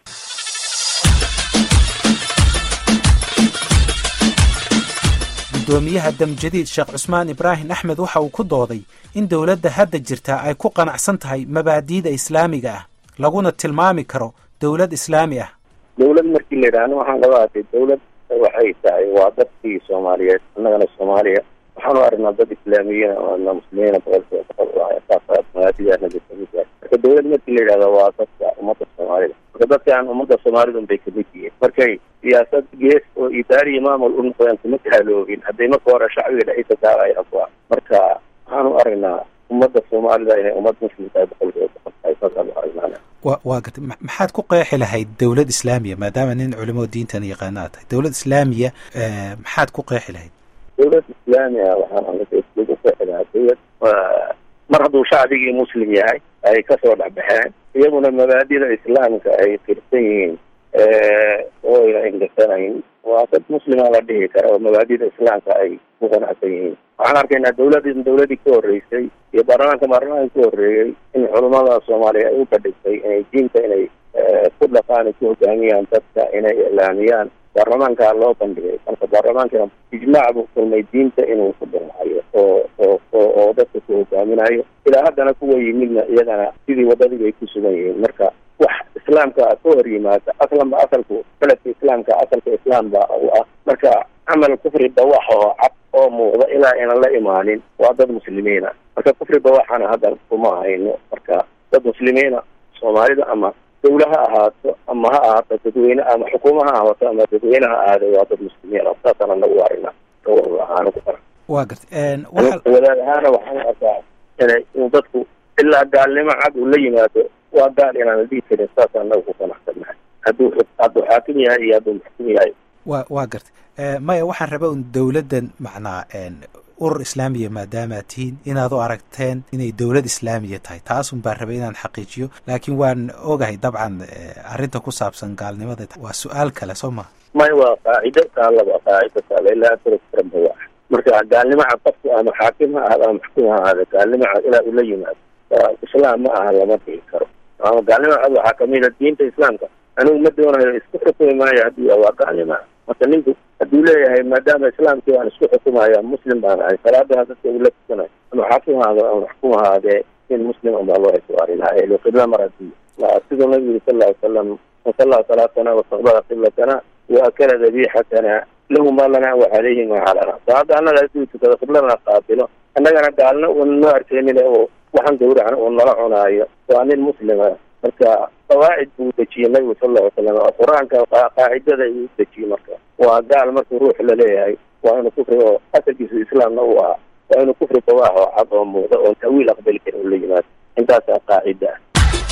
gudoomiyaha damjadiid sheekh cusmaan ibraahim axmed waxa uu ku dooday in dowladda hadda jirtaa ay ku qanacsan tahay mabaadi'da islaamiga ah laguna tilmaami karo dowlad islaami ah dawlad markii la yidhaahno waxaan laba arkay dawlad waxay tahay waa dadkii soomaaliyeed annagana soomaaliya waxaanu aragnaa dad islaamiyiin ana muslimiina boqolkiiba boqol saas mabaadidaanada kamid yahay marka dawlad markii la yidhahdo waa dadka ummadda soomaalida marka dadkaan ummadda soomaalida un bay kamid yihiin markay siyaasad gees oo idaariya maamul u noqdeen kuma taaloobin hadday marka hore shacbiga dhexdiisa taagayaan kuwa marka waxaanu aragnaa ummadda soomaalida inay ummad muslim tahay boqolkiiba boqol tahay saasaanu aragnaa wa waa gartay maxaad ku qeexi lahayd dowlad islaamiya maadaama nin culimada diintan yaqaana aad tahay dowlad islaamiya maxaad ku qeexi lahayd dawlad islaamiga waxaan ku qeexi lahaa dawlad mar hadduu shacbigii muslim yahay ay kasoo dhexbaxeen iyaguna mabaadida islaamka ay tirsan yihiin oo ayna ingasanayn waa dad muslima la dhihi kara oo mabaadida islaamka ay ku qanacsan yihiin waxaan arkaynaa dawlad dawladii ka horreysay iyo baarlamaanka baarlamaanka ka horreeyey in culamada soomaaliya ay u kadhigtay inay diinta inay ku dhaqaan ay ku hogaamiyaan dadka inay iclaamiyaan baarlamaanka loo bandhigay marka baarlamaankana ijmaac buu kulmay diinta inuu ku dhinacayo oo oo oo oo dadka ku hogaaminayo ilaa haddana kuwa yimidna iyagana sidii wadadii ay ku sugan yihiin marka wax islaamka ka hor yimaada aslanba asalku beledka islaamka asalka islaam ba u ah marka camal kufri bawax oo cad oo muuqda ilaa aynan la imaanin waa dad muslimiina marka kufri bawaxana hadda kuma hayno marka dad muslimiina soomaalida ama dawla ha ahaato ama ha ahaato dadweyne ama xukuuma ha ahaato ama dadweyne ha ahaado waa dad muslimiin oo saasaan anagu arina ahaan ku qara waa gartay wadaad ahaana waxaan arkaa inay in dadku ilaa gaalnimo cad uu la yimaado waa gaal inaan la dhihi karin saas anaga ku qanacsannahay hadduu hadduu xaakim yahay iyo hadduu maxkum yahay wa waa gartay maya waxaan raba un dowladdan macnaa urur islaamiya maadaama ad tihiin inaad u aragteen inay dowlad islaamiya tahay taasun baan rabay inaan xaqiijiyo laakiin waan ogahay dabcan arrinta ku saabsan gaalnimada waa su-aal kale soo maha may waa qaacido taalaba qaacido taala ilaa atraba marka gaalnimo cad qofku ama xaakim ha ahada ama maxkuum ha ahaada gaalnimo cad ilaa uu la yimaado islaam ma aha lama dhihi karo ama gaalnimo cad waxaa kamida diinta islaamka anigu ma doonayo isku xukumi maayo haddii waa gaalnimo marka ninku hadduu leeyahay maadaama islaamkii waan isku xukumaya muslim baan ahay salaadana dadka ula tukanayo ama xaakim haado ama maxkuum ahaadee in muslim unbaa loo ictibaarinaa elo qibla mar hadii siduu nabigu yiri sal ly wasalam wasallaa salaatana wastaqbala qiblatana waakala dabiixatana lahu ma lana wacalayhi ma calana salaada annaga haduu tukado qibladana qaabilo annagana gaalna uun noo arkeenin oo waxaan gawracan uu nala cunaayo waa nin muslima marka qawaacid buu dejiyey nabigu sal lla ly slam qur-aanka qaacidada ayuu dejiyey marka waa gaal markuu ruux laleeyahay waa inuu kufri oo asalkiisu islaamna uu ahaa waa inuu kufri bawaax oo cad oo muuqda oo tawiil aqbali karin ula yimaado intaasaa qaacida ah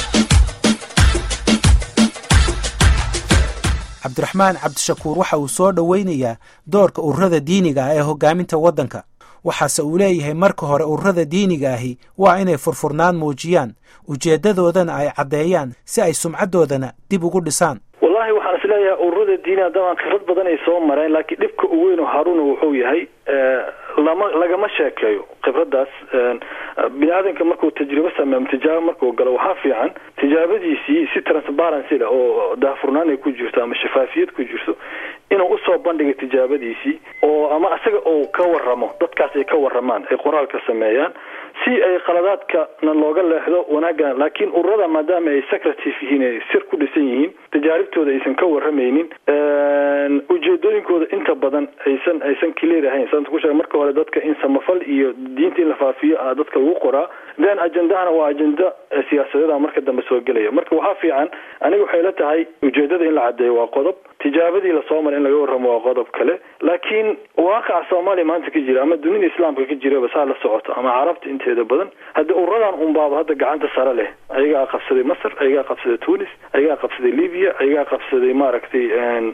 cabdiraxmaan cabdishakuur waxa uu soo dhoweynayaa doorka ururada diiniga ah ee hogaaminta waddanka waxaase uu leeyahay marka hore ururada diiniga ahi waa inay furfurnaan muujiyaan ujeeddadoodana ay caddeeyaan si ay sumcaddoodana dib ugu dhisaan wallahi waxaan is leeyahay ururada diiniga dabaan khibrad badan ay soo mareen laakiin dhibka ugu weyn oo haaruna wuxuu yahay lama lagama sheekeeyo khibraddaas bini aadanka markuu tajribo sameeyo ama tijaabo markuu galo waxaa fiican tijaabadiisii si transparency leh oo daahfurnaan ay ku jirto ama shafaafiyad ku jirto inuu usoo bandhiga tijaabadiisii oo ama isaga uu ka waramo dadkaas ay ka waramaan ay qoraalka sameeyaan si ay khaladaadkana looga leexdo wanaagana laakiin ururada maadaama ay secretive yihiin ay sir ku dhisan yihiin tajaaribtooda aysan ka waramaynin ujeedooyinkooda inta badan aysan aysan clear ahayn sababta ku sheega marka hore dadka in samafal iyo diinta in la faafiyo a dadka lagu qoraa then ajendahana waa ajenda siyaasadeeda marka dambe soo gelaya marka waxaa fiican aniga waxay la tahay ujeedada in la caddeeyo waa qodob tijaabadii lasoo maray in laga warramo waa qodob kale laakiin waaqaca soomaaliya maanta ka jira ama dunida islaamka ka jiraba saa la socoto ama carabta inteeda badan haddii ururadan unbaaba hadda gacanta sare leh ayagaa qabsaday masr ayagaa qabsaday tunis ayagaa qabsaday libya ayagaa qabsaday maaragtay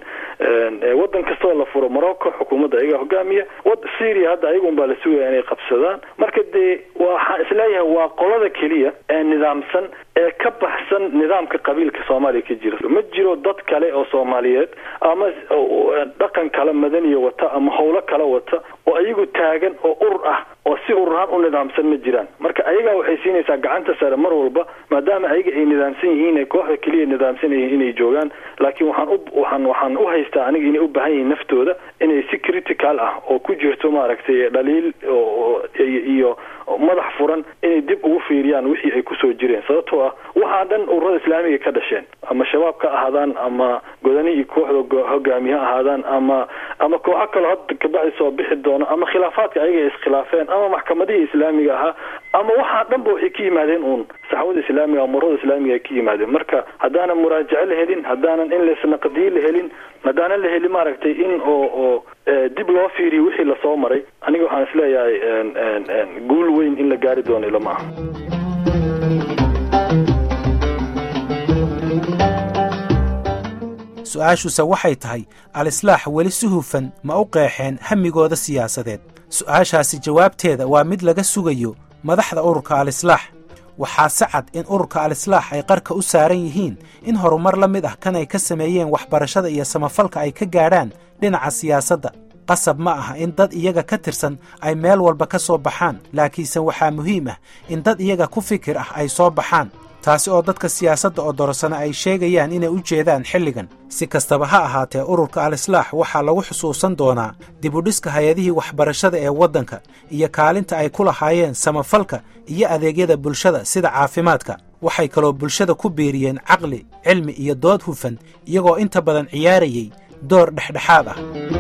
waddan kastoo la furo morocco xukuumadda ayagaa hogaamiya wad syria hadda ayaga unbaa la sugaya inay qabsadaan marka dee waxaan isleeyahay waa qolada keliya ee nidaamsan ee ka baxsan nidaamka qabiilka soomaaliya ka jira ma jiro dad kale oo soomaaliyeed ama dhaqan kale madaniya wata ama howlo kale wata oo ayagu taagan oo urur ah oo si ururahaan u nidaamsan ma jiraan marka ayagaa waxay siinaysaa gacanta sare mar walba maadaama ayaga ay nidaamsan yihiin ay kooxda keliya nidaamsan yihiin inay joogaan laakiin waxaan u waxaan waxaan u haystaa aniga inay u baahan yihiin naftooda inay si critical ah oo ku jirto maaragtay dhaliil oo iyo madax furan inay dib ugu fiiriyaan wixii ay kusoo jireen sababtoo ah waxaa dhan ururada islaamiga ka dhasheen ama shabaab ka ahaadaan ama godani iyo kooxda hogaamiye ha ahaadaan ama ama kooxo kaloo hadda kabacdi soo bixi doono ama khilaafaadka ayaga iskhilaafeen ama maxkamadihii islaamiga ahaa ama waxaa dhanba waxay ka yimaadeen uun saxwada islaamiga ama ururada islaamiga ay ka yimaadeen marka haddaanan muraajaco la helin haddaanan in laisnaqdiye la helin haddaanan la helin maaragtay in oo oo dib loo fiiriyo wixii lasoo maray aniga waxaan isleeyahay guul weyn in la gaari doono ilama aha su-aashuse waxay tahay al-islaax weli si hufan ma u qeexeen hamigooda siyaasadeed su-aashaasi jawaabteeda waa mid laga sugayo madaxda ururka al-islaax waxaa se cad in ururka al-islaax ay qarka u saaran yihiin in horumar la mid ah kan ay ka sameeyeen waxbarashada iyo samafalka ay ka gaadhaan dhinaca siyaasadda qasab ma aha in dad iyaga ka tirsan ay meel walba ka soo baxaan laakiinse waxaa muhiim ah in dad iyaga ku fikir ah ay soo baxaan taasi oo dadka siyaasadda oo dorosana ay sheegayaan inay u jeedaan xilligan si kastaba ha ahaatee ururka al-islaax waxaa lagu xusuusan doonaa dibudhiska hay-adihii waxbarashada ee waddanka iyo kaalinta ay ku lahaayeen samafalka iyo adeegyada bulshada sida caafimaadka waxay kaloo bulshada ku biiriyeen caqli cilmi iyo dood hufan iyagoo inta badan ciyaarayay door dhexdhexaad ah